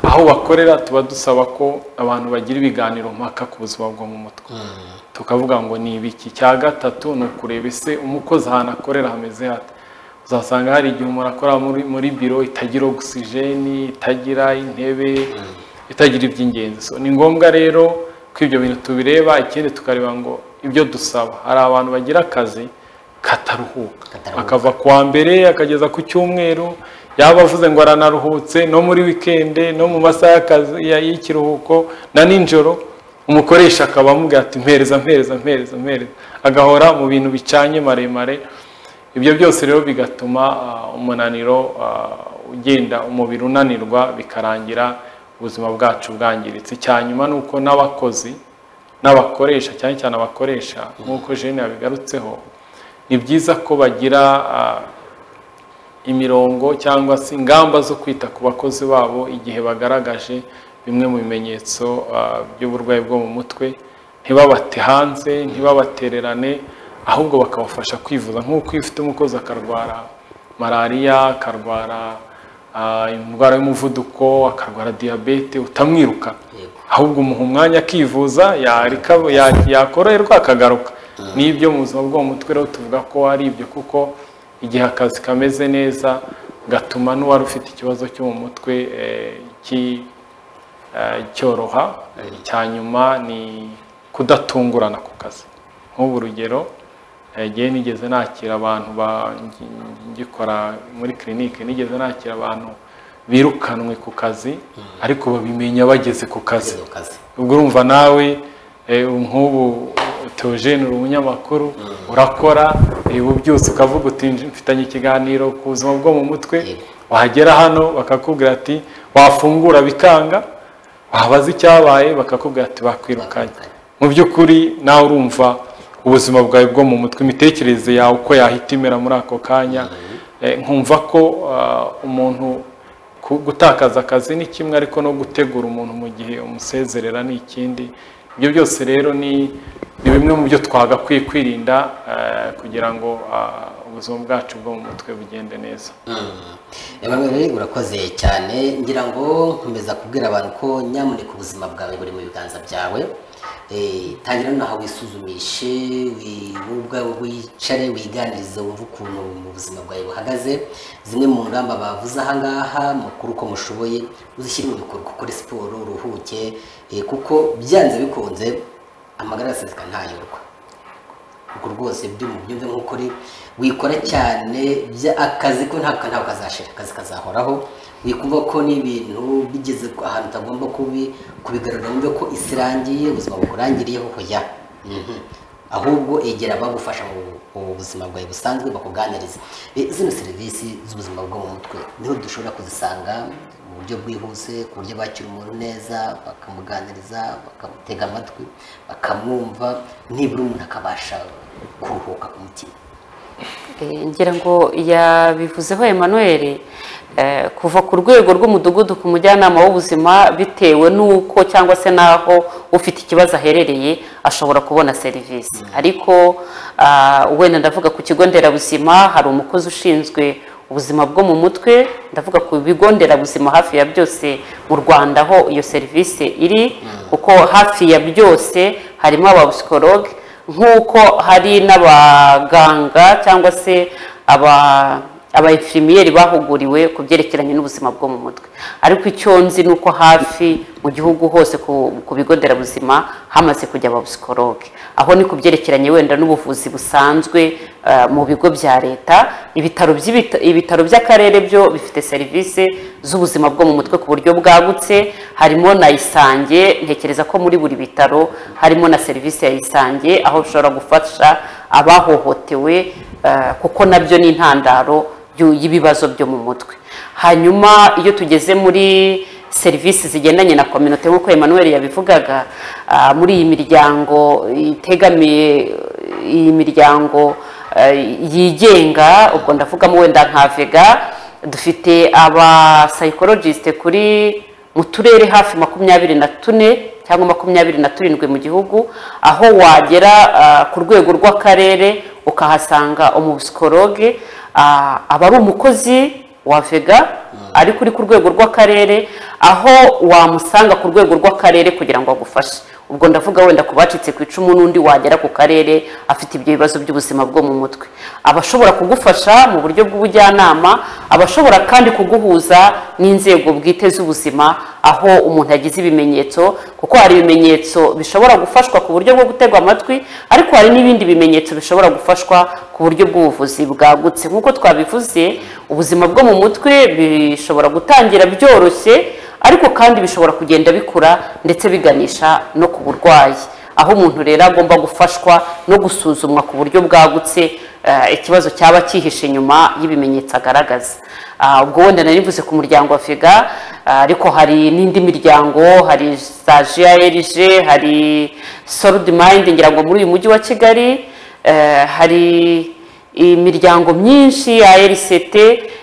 aho bakorera tuba dusaba ko abantu bagira ibiganiro mpaka ku buzima bwo mu mutwe tukavuga ngo ni ibiki cya gatatu ni ukureba ese umukozi ahantu akorera hameze hate uzasanga hari igihe umuntu akora muri, muri biro itagira ogisijeni itagira intebe itagira iby'ingenzi So, ni ngombwa rero ko ibyo bintu tubireba ikindi tukareba ngo ibyo dusaba hari abantu bagira akazi kataruhuka Kataruhuka. akava ku wa mbere akageza ku cyumweru yaba avuze ngo aranaruhutse no muri wikende no mu masaha y'akazi- ya- y'ikiruhuko na nijoro umukoresha akaba amubwira ati mpereza mpereza mpereza mpereza agahora mu bintu bicanye maremare ibyo byose rero bigatuma ah, umunaniro ah, ugenda umubiri unanirwa bikarangira ubuzima bwacu bwangiritse cyanyuma ni uko n'abakozi n'abakoresha cyane cyane abakoresha nk'uko jene yabigarutseho ni byiza ko bagira ah, imirongo cyangwa se ingamba zo kwita ku bakozi babo igihe bagaragaje bimwe mu bimenyetso ah, by'uburwayi bwo mu mutwe ntibabate hanze ntibabatererane ahubwo bakabafasha kwivuza nk'uko iyo ufite umukozi akarwara malariya akarwara ah, indwara y'umuvuduko akarwara diyabete utamwiruka Yego. ahubwo umuha umwanya akivuza yarika- ya- yakoroherwa akagaruka n'ibyo mu buzima bwo mu mutwe rero tuvuga ko ari ibyo kuko igihe akazi kameze neza gatuma n'uwari ufite ikibazo cyo mu mutwe eh, ki- eh, cyoroha icya nyuma ni kudatungurana ku kazi nk'ubu urugero eh, igihe nigeze nakira abantu ba- ngi- ngikora muri kirinike nigeze nakira abantu birukanwe ku kazi ariko babimenya bageze ku kazi Mu kazi. ubwo urumva nawe eh, nk'ubu teogene uri umunyamakuru urakora eh, ubu byose ukavuga uti "Nj- mfitanye ikiganiro ku buzima bwo mu mutwe Yego. wagera hano bakakubwira ati wafungura bikanga wabaza icyabaye bakakubwira ati bakwirukanye mu by'ukuri nawe urumva ubuzima bwawe bwo mu mutwe imitekerereze yawe uko yahita imera muri ako kanya Eh, nkumva ko ah, umuntu ku- gutakaza akazi ni kimwe ariko no gutegura umuntu mu gihe umusezerera ni ikindi ibyo byose rero ni ni bimwe mu byo twagakwiye kwirinda eh, kugira ngo ah, ubuzima bwacu bwo mu mutwe bugende neza Emmanuel urakoze cyane ngira ngo nkomeza kubwira abantu ko nyamuneka ubuzima bwawe buri mu biganza byawe Eh, tangira nonaha wisuzumishe wi- wowe ubwawe wicare wiganirize wumve ukuntu mu buzima bwawe buhagaze zimwe mu ngamba bavuze ahangaha mukuru uko mushoboye uzishyire mu bikorwa ukore siporo uruhuke eh, kuko byanze bikunze amagara araseseka ntayorwa ubwo rwose byumubyumve nk'ukuri wikora cyane bya- akazi ko ntabwo ntabwo kazashira akazi kazahoraho wikumva ko n'ibintu bigeze ku- ahantu utagomba kubi kubigarura wumve ko isi irangiye ubuzima bukurangiriyeho hoya Mhm. ahubwo egera abagufasha mu mu buzima bwawe busanzwe bakuganirize Eh, zino serivisi z'ubuzima bwo mu mutwe niho dushobora kuzisanga mu buryo bwihuse ku buryo bakira umuntu neza bakamuganiriza bakamutega amatwi bakamwumva nibura umuntu akabasha kuruhuka ku mutima Eh, ngira ngo yabivuzeho Emmanuel eh, kuva ku rwego rw'umudugudu ku mujyanama w'ubuzima bitewe n'uko cyangwa se n'aho ufite ikibazo aherereye ashobora kubona serivisi ariko ah, wenda ndavuga ku kigo nderabuzima hari umukozi ushinzwe ubuzima bwo mu mutwe ndavuga ku bigo nderabuzima hafi ya byose mu rwanda aho iyo serivisi iri kuko hafi ya byose harimo abapsikologe nk'uko hari n'abaganga cyangwa se aba abayefimiyeri bahuguriwe ku byerekeranye n'ubuzima bwo mu mutwe ariko icyo nzi ni uko hafi mu gihugu hose ku, ku bigo nderabuzima hamaze kujya abapsikologe aho ni ku byerekeranye wenda n'ubuvuzi busanzwe eh, mu bigo bya leta ibitaro by'ibita- ibitaro by'akarere byo bifite serivisi z'ubuzima bwo mu mutwe ku buryo bwagutse harimo na isange ntekereza ko muri buri bitaro harimo na serivisi ya isange aho ushobora gufasha abahohotewe eh, kuko nabyo ni intandaro y'u- y'ibibazo byo mu mutwe hanyuma iyo tugeze muri serivisi zigendanye na kominote nk'uko Emmanuel yabivugaga ah, muri iyi miryango itegamiye iyi miryango eh, yigenga ubwo ndavugamo wenda nka vega dufite abasayikorojisite kuri mu turere hafi makumyabiri na tune cyangwa makumyabiri na turindwi mu gihugu aho wagera ah, ku rwego rw'akarere ukahasanga umusikoroge aba ari umukozi wa vega ari kuri ku rwego rw'akarere aho wamusanga ku rwego rw'akarere kugira ngo agufashe ubwo ndavuga wenda ku bacitse ku icumu n'undi wagera ku karere afite ibyo bibazo by'ubuzima bwo mu mutwe abashobora kugufasha mu buryo bw'ubujyanama abashobora kandi kuguhuza n'inzego bwite z'ubuzima aho umuntu yagize ibimenyetso kuko hari ibimenyetso bishobora gufashwa ku buryo bwo gutegwa amatwi ariko hari n'ibindi bimenyetso bishobora gufashwa ku buryo bw'ubuvuzi bwagutse nk'uko twabivuze ubuzima bwo mu mutwe bishobora gutangira byoroshye ariko kandi bishobora kugenda bikura ndetse biganisha no ku burwayi aho umuntu rero agomba gufashwa no gusuzumwa ku buryo bwagutse eh, ikibazo cyaba cyihishe nyuma y'ibimenyetso agaragaza Ah, ubwo wenda nari mvuze ku muryango wa figa ah, ariko hari n'indi miryango hari za grg hari solid mind ngira ngo muri uyu mujyi wa kigali eh, hari imiryango myinshi ya RCT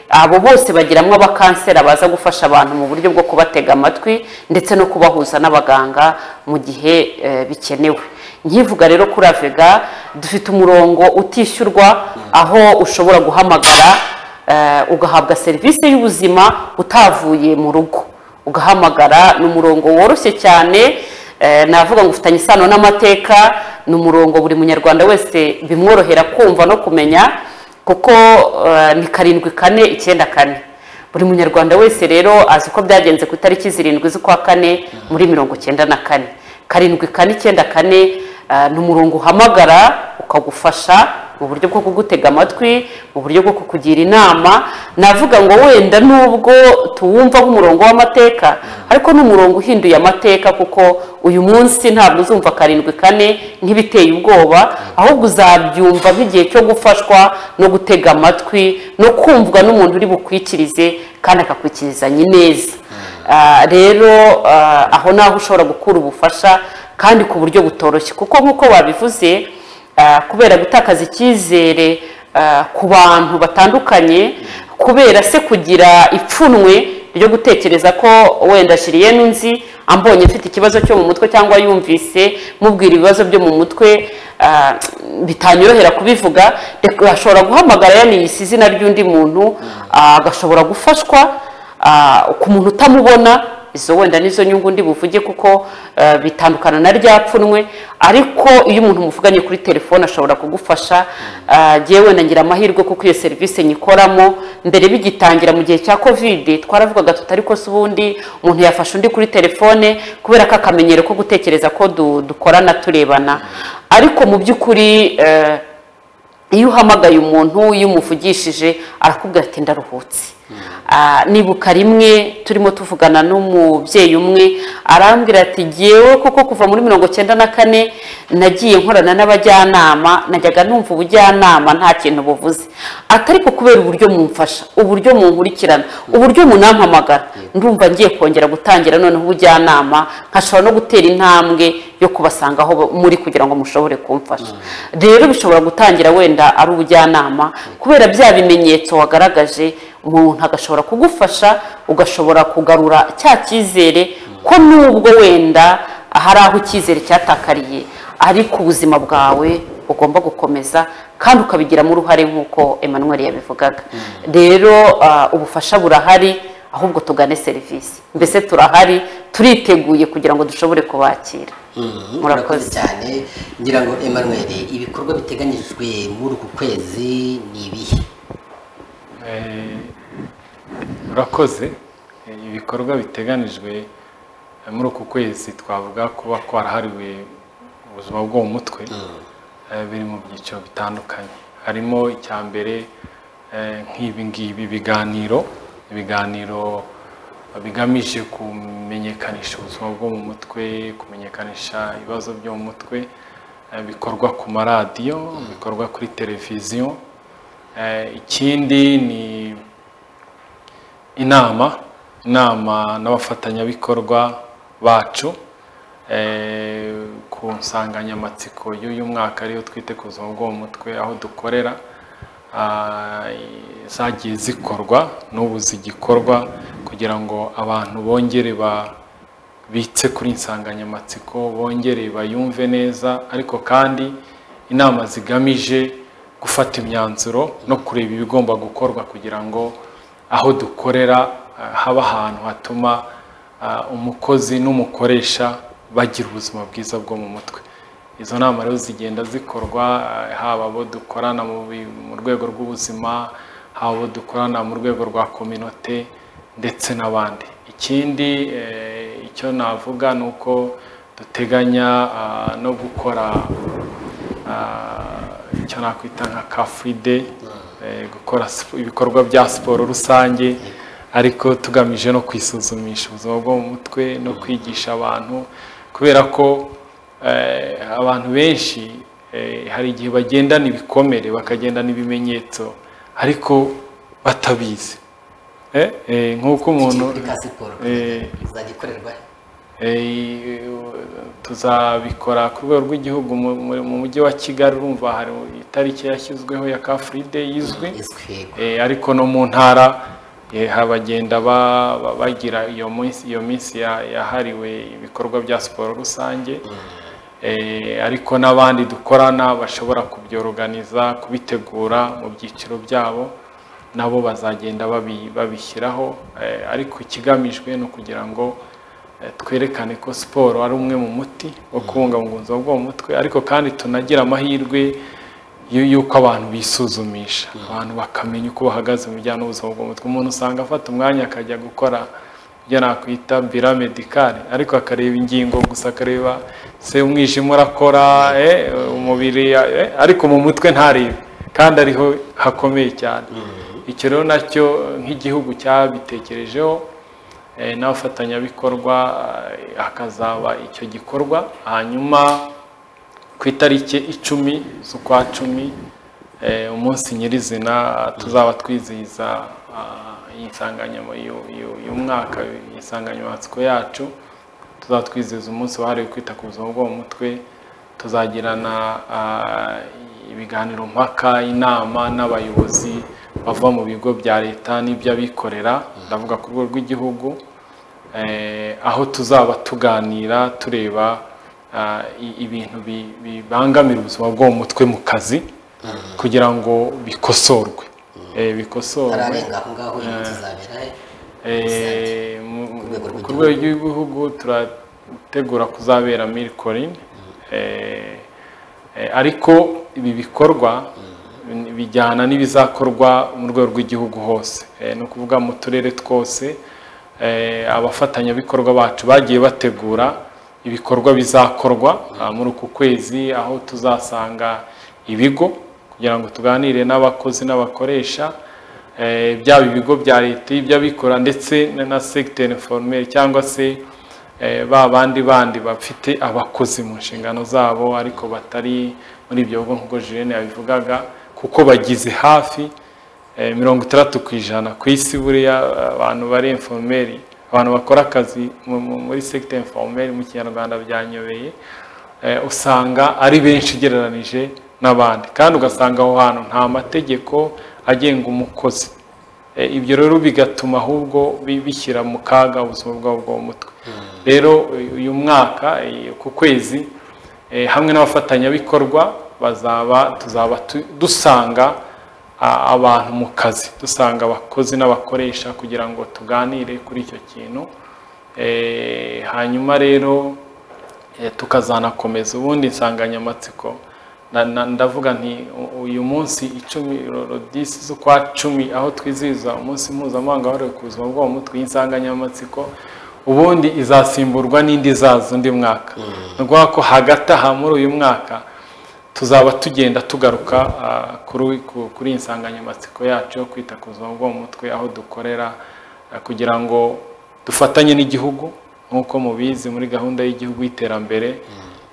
abo bose bagiramo abakansera baza gufasha abantu mu buryo bwo kubatega amatwi ndetse no kubahuza n'abaganga mu gihe eh, bikenewe nkivuga rero kuri avega dufite umurongo utishyurwa aho ushobora guhamagara eh, ugahabwa serivisi y'ubuzima utavuye mu rugo ugahamagara ni umurongo woroshye cyane eh, navuga ngo ufitanye isano n'amateka ni umurongo buri munyarwanda wese bimworohera kumva no kumenya kuko eh, ni karindwi kane icyenda kane buri munyarwanda wese rero azi uko byagenze ku itariki zirindwi z'ukwa kane muri mirongo icyenda na kane karindwi kane icyenda kane eh, ni umurongo uhamagara ukagufasha mu buryo bwo kugutega amatwi mu buryo bwo kukugira inama navuga ngo wenda nubwo tuwumva nk'umurongo w'amateka ariko ni umurongo uhinduye amateka kuko uyu munsi ntabwo uzumva karindwi kane nk'ibiteye ubwoba ahubwo uzabyumva nk'igihe cyo gufashwa no gutega amatwi no kumvwa n'umuntu uri bukwikirize kandi akakwikirizanya ineza Ah, rero ah, aho naho ushobora gukura ubufasha kandi ku buryo butoroshye kuko nk'uko babivuze ah, kubera gutakaza icyizere ah, ku bantu batandukanye kubera se kugira ipfunwe ryo gutekereza ko wenda shiriye nunzi ambonye mfite ikibazo cyo mu mutwe cyangwa yumvise mubwira ibibazo byo mu mutwe ah, bitanyorohera kubivuga reka ashobora guhamagara yaniyise izina ry'undi muntu ah, agashobora gufashwa ah, ku muntu utamubona izo wenda nizo nyungu ndi buvuge kuko eh, bitandukana na rya pfunwe ariko iyo umuntu muvuganye kuri telefone ashobora kugufasha Ah, jyewe nagira amahirwe kuko iyo serivisi nyikoramo mbere bigitangira mu gihe cya kovide twaravugaga tuti ariko se ubundi umuntu yafasha undi kuri telefone kubera ko akamenyero ko gutekereza ko du- dukorana turebana ariko mu by'ukuri eh, iyo uhamagaye umuntu iyo umuvugishije arakubwira ati ndaruhutse Ah, nibuka rimwe turimo tuvugana n'umubyeyi umwe arambwira ati jyewe kuko kuva muri mirongo cyenda na kane nagiye nkorana n'abajyanama najyaga numva ubujyanama nta kintu buvuze atariko kubera uburyo mumfasha uburyo munkurikirana uburyo munampamagara ndumva ngiye kongera gutangira noneho ubujyanama nkashobora no gutera intambwe yo kubasanga aho muri kugira ngo mushobore kumfasha rero bishobora gutangira wenda ari ubujyanama kubera bya bimenyetso wagaragaje umuntu agashobora kugufasha ugashobora kugarura cya cyizere ko nubwo wenda hari aho icyizere cyatakariye ariko ubuzima bwawe ugomba gukomeza kandi ukabigiramo uruhare nk'uko Emmanuel yabivugaga rero ah, ubufasha burahari ahubwo tugane serivisi mbese turahari turiteguye kugira ngo dushobore kubakira Mhm, murakoze murakoze cyane ngira ngo Emmanuel ibikorwa biteganyijwe muri uku kwezi ni ibihe Eh, urakoze Eh, ibikorwa biteganijwe eh, muri uku kwezi twavuga kuba kwarahariwe ubuzima bwo mu mutwe eh, biri mu byiciro bitandukanye harimo icya mbere eh, nk'ibi ngibi ibiganiro ibiganiro bigamije kumenyekanisha ubuzima bwo mu mutwe kumenyekanisha ibibazo byo mu mutwe eh, bikorwa ku maradiyo bikorwa kuri televiziyo Eh, ikindi ni inama inama n'abafatanyabikorwa bacu eh, ku nsanganyamatsiko y'uyu mwaka ariyo twite ku buzima bwo mu mutwe aho dukorera ah, i- zagiye zikorwa n'ubu zigikorwa kugira ngo abantu bongere ba bitse kuri insanganyamatsiko bongere bayumve neza ariko kandi inama zigamije gufata imyanzuro no kureba ibigomba gukorwa kugira ngo aho dukorera ah, haba ahantu hatuma ah, umukozi n'umukoresha bagira ubuzima bwiza bwo mu mutwe izo nama rero zigenda zikorwa ah, haba abo dukorana mu bi- mu rwego rw'ubuzima haba abo dukorana mu rwego rwa kominote ndetse n'abandi ikindi eh, icyo navuga ni uko duteganya ah, no gukora ah, icyo nakwita nka ka free day eh, gukora sip- ibikorwa bya siporo rusange ariko tugamije no kwisuzumisha ubuzima bwo mu mutwe no kwigisha abantu kubera ko eh, abantu benshi eh, hari igihe bagendana ibikomere bakagendana ibimenyetso ariko batabizi Eh, eh, nk'uko umuntu kuri ka siporo eh, izajya ikorerwa Eh, tuzabikora ku rwego rw'igihugu mu- mu- mu mujyi wa kigali urumva hari itariki yashyizweho ya ka free day izwi izwi Eh, ariko no mu ntara eh, habagenda ba- ba- bagira iyo minsi iyo minsi ya- yahariwe ibikorwa bya siporo rusange Eh, ariko n'abandi dukorana bashobora kubyoruganiza kubitegura mu byiciro byabo nabo bazagenda babi- babishyiraho Eh, ariko ikigamijwe ni ukugira ngo eh, twerekane ko siporo ari umwe mu muti wo kubungabunga ubuzima bwo mu mutwe ariko kandi tunagira amahirwe yu- y'uko abantu bisuzumisha abantu bakamenya uko bahagaze mu bijyanye n'ubuzima bwo mu mutwe umuntu usanga afata umwanya akajya gukora ibyo nakwita bira medikari ariko akareba ingingo gusa akareba se umwijima urakora eh, umubiri eh, ariko mu mutwe ntarebe kandi ariho hakomeye cyane icyo rero nacyo nk'igihugu cyabitekerejeho eh, n'abafatanyabikorwa eh, hakazaba icyo gikorwa hanyuma ku itariki icumi z'ukwa cumi eh, umunsi nyirizina tuzaba twizihiza ah, iyi nsanganyama- yu- yu- y'umwaka insanganyamatsiko yacu tuzaba twizihiza umunsi wahariwe kwita ku buzima bwo mu mutwe tuzagirana ah, ibiganiro mpaka inama n'abayobozi bava mu bigo bya leta n'iby'abikorera ndavuga ku rwego rw'igihugu eh, aho tuzaba tuganira tureba ah, i- ibintu bi- bibangamira ubuzima bwo mu mutwe mu kazi kugira ngo bikosorwe Eh, bikosorwe turarenga aho ngaho iyi tuzabera he Eh, mu- mu- rwego rw'igihugu. ku rwego rw'igihugu turategura kuzabera milikorin ariko ibi bikorwa bijyana n'ibizakorwa mu rwego rw'igihugu hose Eh, ni ukuvuga mu turere twose eh, abafatanyabikorwa bacu bagiye bategura ibikorwa bizakorwa ah, muri uku kwezi aho tuzasanga ibigo kugira ngo tuganire n'abakozi n'abakoresha eh, byaba ibigo bya leta iby'abikorera ndetse na- na secteur informel cyangwa se eh, ba bandi bandi bafite abakozi mu nshingano zabo ariko batari muri ibyo bigo nk'uko Julienne yabivugaga kuko bagize hafi eh, mirongo itandatu ku ijana ku isi buriya abantu bari informel abantu bakora akazi mu- mu- muri secteur informel mu kinyarwanda byanyobeye eh, usanga ari benshi ugereranije n'abandi kandi ugasanga aho hantu nta mategeko agenga umukozi Eh, ibyo rero bigatuma ahubwo bi- bishyira mu kaga ubuzima bwabo bwo mu mutwe rero uyu- uyu mwaka eh, ku kwezi eh, hamwe n'abafatanyabikorwa bazaba tuzaba tu- dusanga a- abantu mu kazi dusanga abakozi n'abakoresha kugira ngo tuganire kuri icyo kintu Eh, hanyuma rero eh, tukazanakomeza ubundi insanganyamatsiko na- na- ndavuga nti u- uyu munsi icumi rodisi z'ukwa cumi aho twizihiza umunsi mpuzamahanga wahariwe ku buzima bwo mu mutwe y'insanganyamatsiko ubundi izasimburwa n'indi izaza undi mwaka ni ukuvuga ko hagati aha muri uyu mwaka tuzaba tugenda tugaruka ah, kuri ku- kuri iyi nsanganyamatsiko yacu yo kwita ku buzima bwo mu mutwe aho dukorera ah, kugira ngo dufatanye n'igihugu nk'uko mubizi muri gahunda y'igihugu y'iterambere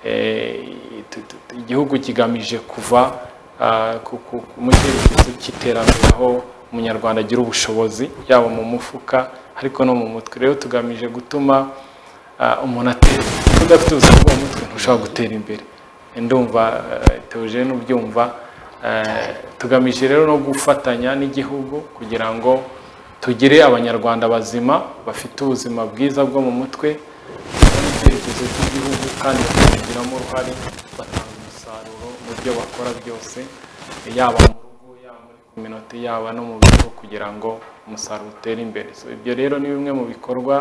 eh, tu- tu- tu- igihugu kigamije kuva ah, ku- ku- ku- mu cyerekezo cy'iterambere aho umunyarwanda agira ubushobozi yaba mu mufuka ariko no mu mutwe rero tugamije gutuma Ah, umuntu atera udafite ubuzima bwo mu mutwe ntushobora gutera imbere ndumva eh, Theogene ubyumva eh, tugamije rero no gufatanya n'igihugu kugira ngo tugire abanyarwanda bazima bafite ubuzima bwiza bwo mu mutwe n'icyerekezo cy'igihugu kandi bakabigiramo uruhare batanga umusaruro mu byo bakora byose yaba mu rugo yaba muri kominote yaba no mu bigo kugira ngo umusaruro utere imbere So, ibyo rero ni bimwe mu bikorwa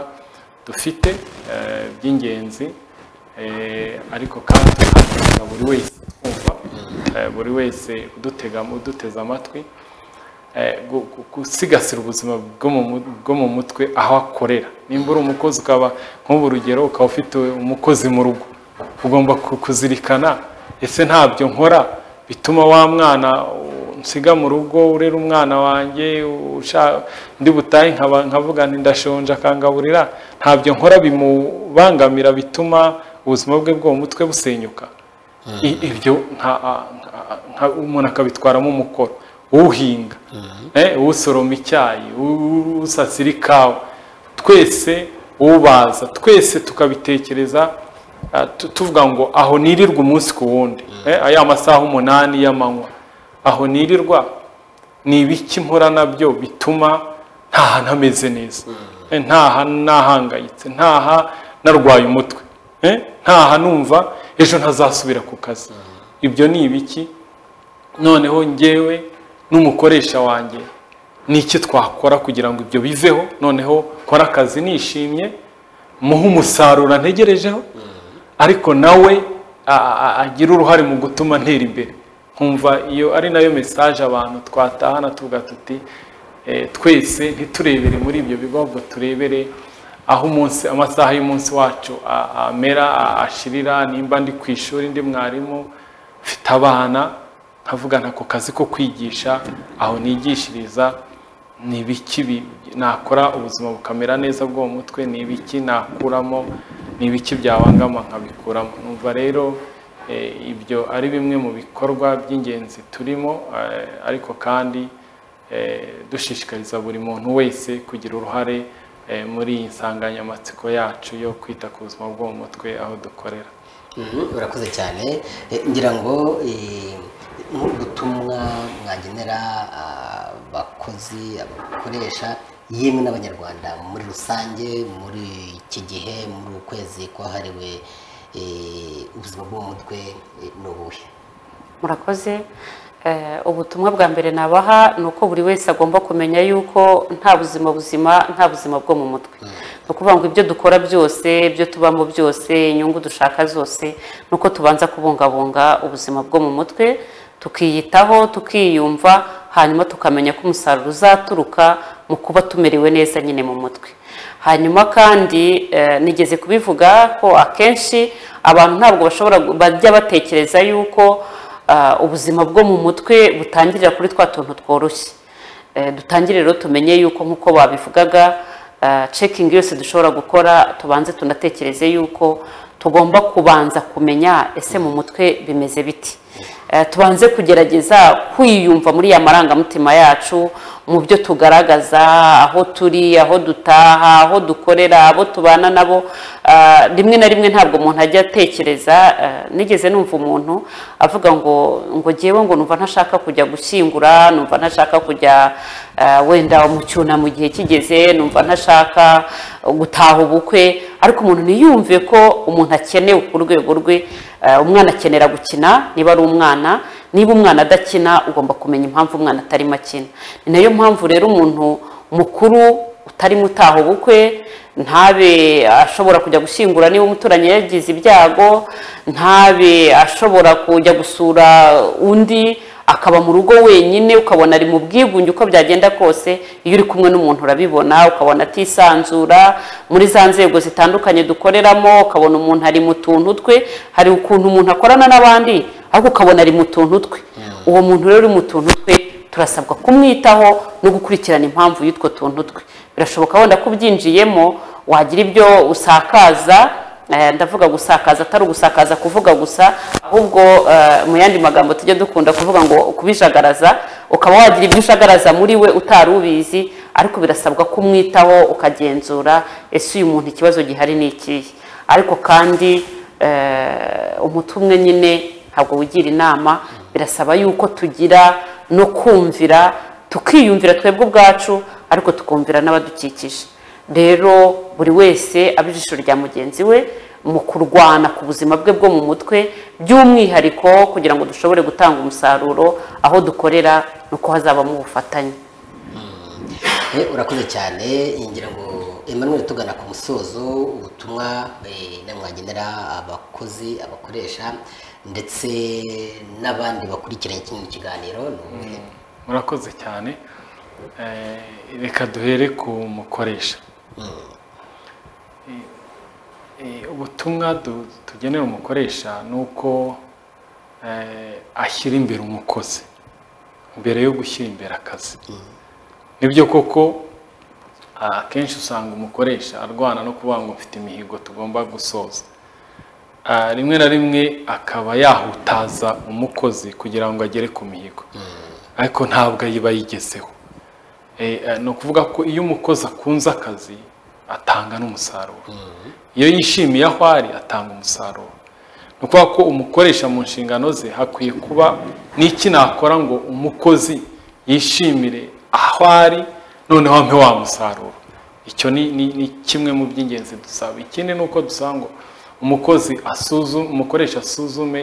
dufite eh, by'ingenzi eh, ariko kandi tukabwiriza buri wese kumva eh, buri wese udutega uduteze amatwi eh, gu- gu- gusigasira ubuzima bwo mu mu- bwo mu mutwe aho akorera nimba uri umukozi ukaba nk'ubu urugero ukaba ufite umukozi mu rugo ugomba ku- kuzirikana ese ntabyo nkora bituma wa mwana u- nsiga mu rugo urera umwana wanjye usha- ndi butahe nkaba- nkavuga nti ndashonje akangaburira ntabyo nkora bimubangamira bituma ubuzima bwe bwo mu mutwe busenyuka I- ibyo nka- nka- nka- umuntu akabitwaramo umukoro uhinga eh, usoroma icyayi u- usasira ikawa twese ubaza twese tukabitekereza ah, tu- tuvuga ngo aho nirirwa umunsi ku wundi eh, aya masaha umunani y'amanywa aho nirirwa ni ibiki mpura nabyo bituma ntaha ntameze neza Eh, ntaha nahangayitse ntaha narwaye umutwe Eh, ntaha numva ejo ntazasubira ku kazi ibyo ni ibiki noneho ngewe n'umukoresha wanjye ni iki twakora kugira ngo ibyo biveho noneho kora akazi nishimye muhe umusaruro ntegerejeho ariko nawe a- a- agire uruhare mu gutuma ntera imbere nkumva iyo ari nayo mesaje abantu twatahana tuvuga tuti eh, twese ntiturebere muri ibyo bigo ahubwo turebere aho umunsi amasaha y'umunsi wacu a- amera a- ashirira nimba ndi ku ishuri ndi mwarimu mfite abana nkavugana ako kazi ko kwigisha aho nigishiriza ni ibiki bi- nakora ubuzima bukamera neza bwo mu mutwe ni ibiki nakuramo ni ibiki byabangama nkabikuramo numva rero eh, ibyo ari bimwe mu bikorwa by'ingenzi turimo eh, ariko kandi eh, dushishikariza buri muntu wese kugira uruhare eh, muri iyi nsanganyamatsiko yacu yo kwita ku buzima bwo mu mutwe aho dukorera Mhm, urakoze cyane Eh, ngira ngo eh, nk'ubutumwa mwagenera ah, abakozi abakoresha yemwe n'abanyarwanda muri rusange muri iki gihe muri uku kwezi kwahariwe eh, ubuzima bwo mu mutwe eh, ni ubuhe murakoze Eh, ubutumwa bwa mbere nabaha ni uko buri wese agomba kumenya yuko nta buzima buzima nta buzima bwo mu mutwe ni ukuvuga ngo ibyo dukora byose ibyo tubamo byose inyungu dushaka zose ni uko tubanza kubungabunga ubuzima bwo mu mutwe tukiyitaho tukiyumva hanyuma tukamenya ko umusaruro uzaturuka mu kuba tumerewe neza nyine mu mutwe hanyuma kandi eh, nigeze kubivuga ko akenshi abantu ntabwo bashobora gu- bajya batekereza yuko ah, ubuzima bwo mu mutwe butangirira kuri twa tuntu tworoshye Eh, dutangire rero tumenye yuko nk'uko babivugaga ah, cekingi yose dushobora gukora tubanze tunatekereze yuko tugomba kubanza kumenya ese mu mutwe bimeze biti Eh, tubanze kugerageza kwiyumva muri ya marangamutima yacu mu byo tugaragaza aho turi aho dutaha aho dukorera abo tubana nabo Ah, rimwe na rimwe ntabwo umuntu ajya atekereza ah, nigeze numva umuntu avuga ngo ngo ngewe ngo numva ntashaka kujya gushyingura numva ntashaka kujya ah, wenda mu cyunamo igihe kigeze numva ntashaka gutaha ubukwe ariko umuntu ntiyumve ko umuntu akenewe ku rwego rwe Ah, umwana akenera gukina niba ari umwana niba umwana adakina ugomba kumenya impamvu umwana atarimo akina ni nayo mpamvu rero umuntu mukuru utari mutaha ubukwe ntabe ashobora kujya gushyingura niba umuturanyi yagize ibyago ntabe ashobora kujya gusura undi akaba mu rugo wenyine ukabona ari mu bwigunge uko byagenda kose iyo uri kumwe n'umuntu urabibona ukabona atisanzura muri za nzego zitandukanye dukoreramo ukabona umuntu ari mu tuntu twe hari ukuntu umuntu akorana n'abandi ariko ukabona ari mu tuntu twe uwo muntu rero uri mu tuntu twe turasabwa kumwitaho no gukurikirana impamvu y'utwo tuntu twe birashoboka wenda ko ubyinjiyemo wagira ibyo usakaza Eh, ndavuga gusakaza atari ugusakaza kuvuga gusa ahubwo eh, mu yandi magambo tujya dukunda kuvuga ngo kubijagaraza ukaba wagira ibyo ushagaraza muri we utari ubizi ariko birasabwa kumwitaho ukagenzura ese uyu muntu ikibazo gihari ni ikihe ariko kandi eh, umuti umwe nyine ntabwo wigira inama birasaba yuko tugira no kumvira tukiyumvira twebwe ubwacu ariko tukumvira n'abadukikije rero buri wese aba ijisho rya mugenzi we mu kurwana ku buzima bwe bwo mu mutwe by'umwihariko kugira ngo dushobore gutanga umusaruro aho dukorera ni uko hazabamo ubufatanye Eh, urakoze cyane ngira ngo Emmanuel tugana ku musozo ubutumwa eh, namwagenera abakozi abakoresha ndetse n'abandi bakurikiranye kino kiganiro ni ubuhe murakoze cyane Eh, reka duhere ku mukoresha Eh, eh, ubutumwa du- tugenera umukoresha ni uko eh, ashyira imbere umukozi mbere yo gushyira imbere akazi nibyo koko akenshi usanga umukoresha arwana no kuvuga ngo mfite imihigo tugomba gusoza Ah, rimwe na rimwe akaba yahutaza umukozi kugira ngo agere ku mihigo ariko ntabwo yiba yigezeho Eh, eh, ni ukuvuga ko iyo umukozi akunze akazi atanga n'umusaruro iyo yishimiye aho ari atanga umusaruro ni ukuvuga ko umukoresha mu nshingano ze hakwiye kuba n'iki nakora ngo umukozi yishimire aho ari noneho ampe wa musaruro icyo ni, ni, ni kimwe mu by'ingenzi dusaba ikindi ni uko dusaba ngo umukozi asuzume umukoresha asuzume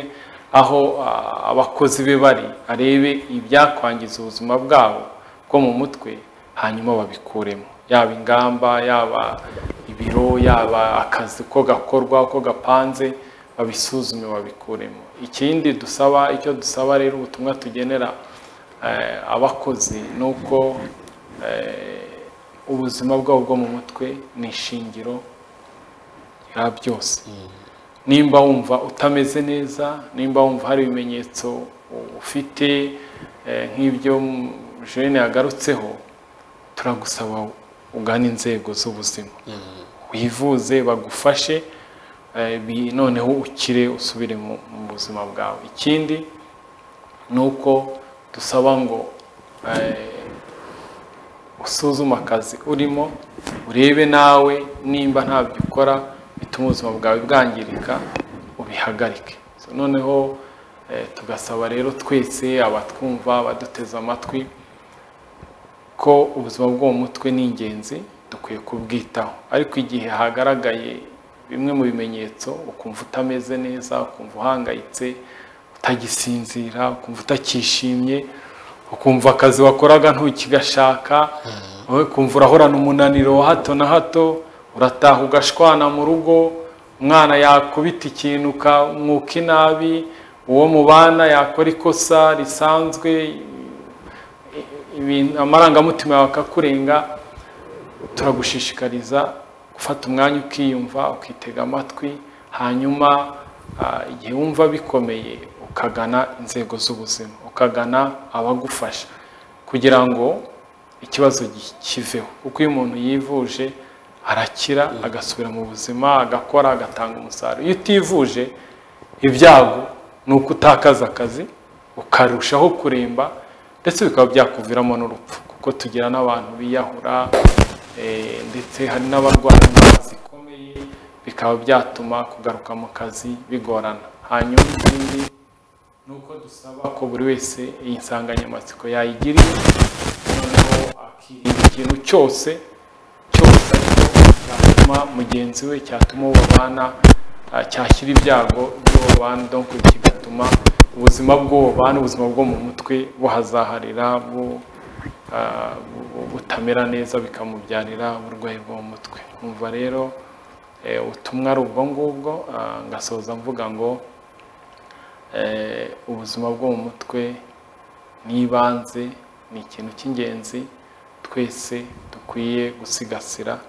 aho ah, abakozi be bari arebe ibyakwangiza ubuzima bwabo bwo mu mutwe hanyuma babikuremo yaba ingamba yaba ibiro yaba akazi uko gakorwa uko gapanze babisuzume babikuremo ikindi dusaba icyo dusaba rero ubutumwa tugenera eh, abakozi ni uko eh, ubuzima bwabo bwo mu mutwe ni ishingiro rya byose nimba wumva utameze neza nimba wumva hari ibimenyetso ufite eh, nk'ibyo jene yagarutseho turagusaba ugana inzego z'ubuzima wivuze bagufashe eh, bi- noneho ukire usubire mu mu buzima bwawe ikindi ni uko dusaba ngo eh, usuzume akazi urimo urebe nawe nimba ntabyo ukora bituma ubuzima bwawe bwangirika ubihagarike So, noneho eh, tugasaba rero twese abatwumva abaduteze amatwi ko ubuzima bwo mu mutwe ni ingenzi dukwiye kubwitaho ariko igihe hagaragaye bimwe mu bimenyetso ukumva utameze neza ukumva uhangayitse utagisinzira ukumva utakishimye ukumva akazi wakoraga ntukigashaka wowe ukumva urahorana umunaniro wa hato na hato urataha ugashwana mu rugo umwana yakubita ikintu ukamwuka inabi uwo mubana yakora ikosa risanzwe ibintu- amarangamutima yawe akakurenga turagushishikariza gufata umwanya ukiyumva ukitega amatwi hanyuma ah, igihe wumva bikomeye ukagana inzego z'ubuzima ukagana abagufasha kugira ngo ikibazo gi- kiveho kuko iyo umuntu yivuje arakira agasubira mu buzima agakora agatanga umusaruro iyo utivuje ibyago ni uko utakaza akazi ukarushaho kuremba ndetse bikaba byakuviramo n'urupfu kuko tugira n'abantu biyahura eh, ndetse hari n'abarwara indwara zikomeye bikaba byatuma kugaruka mu kazi bigorana hanyuma ikindi ni uko dusaba ko buri wese iyi nsanganyamatsiko yayigiriye noneho akirinda ikintu cyose cyose ariko cyatuma mugenzi we cyatuma uwo babana ah, cyashyira ibyago by'uwo babana donc kigatuma ubuzima bw'uwo babana ubuzima bwo mu mutwe buhazaharira bu- ah, bu- butamera neza bikamubyarira uburwayi bwo mu mutwe umva rero eh, ubutumwa ari ubwo ngubwo ah, ngasoza mvuga ngo eh, ubuzima bwo mu mutwe n'ibanze ni ikintu cy'ingenzi twese dukwiye gusigasira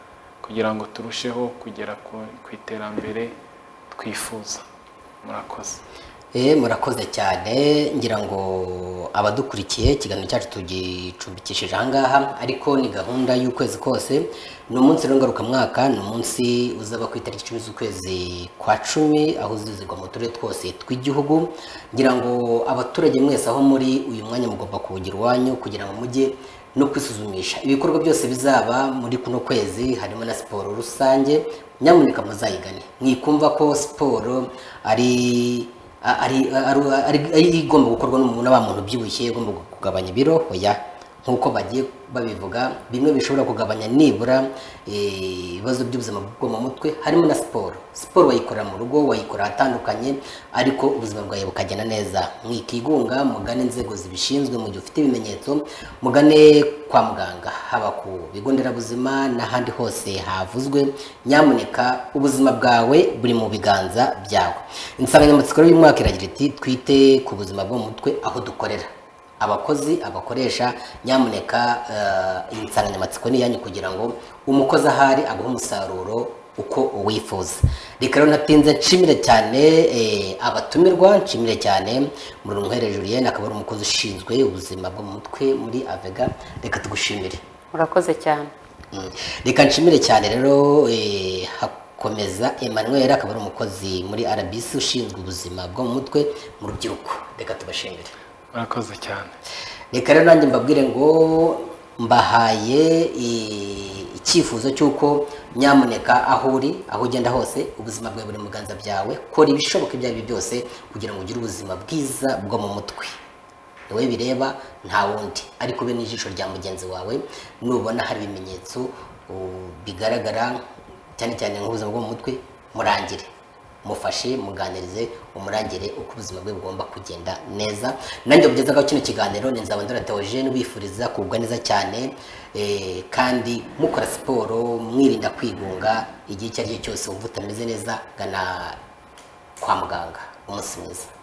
kugira ngo turusheho kugera ku- ku iterambere twifuza murakoze Eh, murakoze cyane ngira ngo abadukurikiye ikiganiro cyacu tugicumbikishije ahangaha ariko ni gahunda y'ukwezi kose ni umunsi rero ngarukamwaka ni umunsi uzaba ku itariki icumi z'ukwezi kwa cumi aho uzizirwa mu turere twose tw'igihugu ngira ngo abaturage mwese aho muri uyu mwanya mugomba kuwugira iwanyu kugira ngo mujye no kwisuzumisha ibikorwa byose bizaba muri kuno kwezi harimo na siporo rusange nyamuneka muzayigane mwikumva ko siporo ari a- ari ari- ari- ari igomba gukorwa n'umuntu n'aba muntu ubyibushye igomba kugabanya ibiro oya nk'uko bagiye babivuga bimwe bishobora kugabanya nibura eh, ibibazo by'ubuzima bwo mu mutwe harimo na siporo siporo wayikorera mu rugo wayikora ahatandukanye ariko ubuzima bwawe bukagenda neza mwikigunga mugane inzego zibishinzwe mu gihe ufite ibimenyetso mugane kwa muganga haba ku bigo nderabuzima n'ahandi hose havuzwe nyamuneka ubuzima bwawe buri mu biganza byawe insanganyamatsiko rero y'umwaka iragira iti twite ku buzima bwo mu mutwe aho dukorera abakozi abakoresha nyamuneka eh, iyi nsanganyamatsiko ni iyanyu kugira ngo umukozi ahari aguhe umusaruro uko uwifuza reka rero ntatinze nshimire cyane eh, abatumirwa nshimire cyane murunkwere julienne akaba ari umukozi ushinzwe ubuzima bwo mu mutwe muri avega reka tugushimire murakoze cyane Mm. reka nshimire cyane rero eh, hakomeza emmanuel akaba ari umukozi muri rbc ushinzwe ubuzima bwo mu mutwe mu rubyiruko reka tubashimire murakoze cyane reka rero nanjye mbabwire ngo mbahaye i- icyifuzo cy'uko nyamuneka aho uri aho ugenda hose ubuzima bwawe buri mu biganza byawe kora ibishoboka ibyo ari byo byose kugira ngo ugire ubuzima bwiza bwo mu mutwe wowe bireba nta wundi ariko be n'ijisho rya mugenzi wawe nubona hari ibimenyetso u- bigaragara cyane cyane nk'ubuzima bwo mu mutwe murangire mufashe muganirize umurangire uko ubuzima bwe bugomba kugenda neza nanjye mugezaho kino kiganiro ni nzabandora Theogene ubifuriza kugwa neza cyane eh, kandi mukora siporo mwirinda kwigunga igihe icyo ari cyo cyose wumva utameze neza gana kwa muganga umunsi mwiza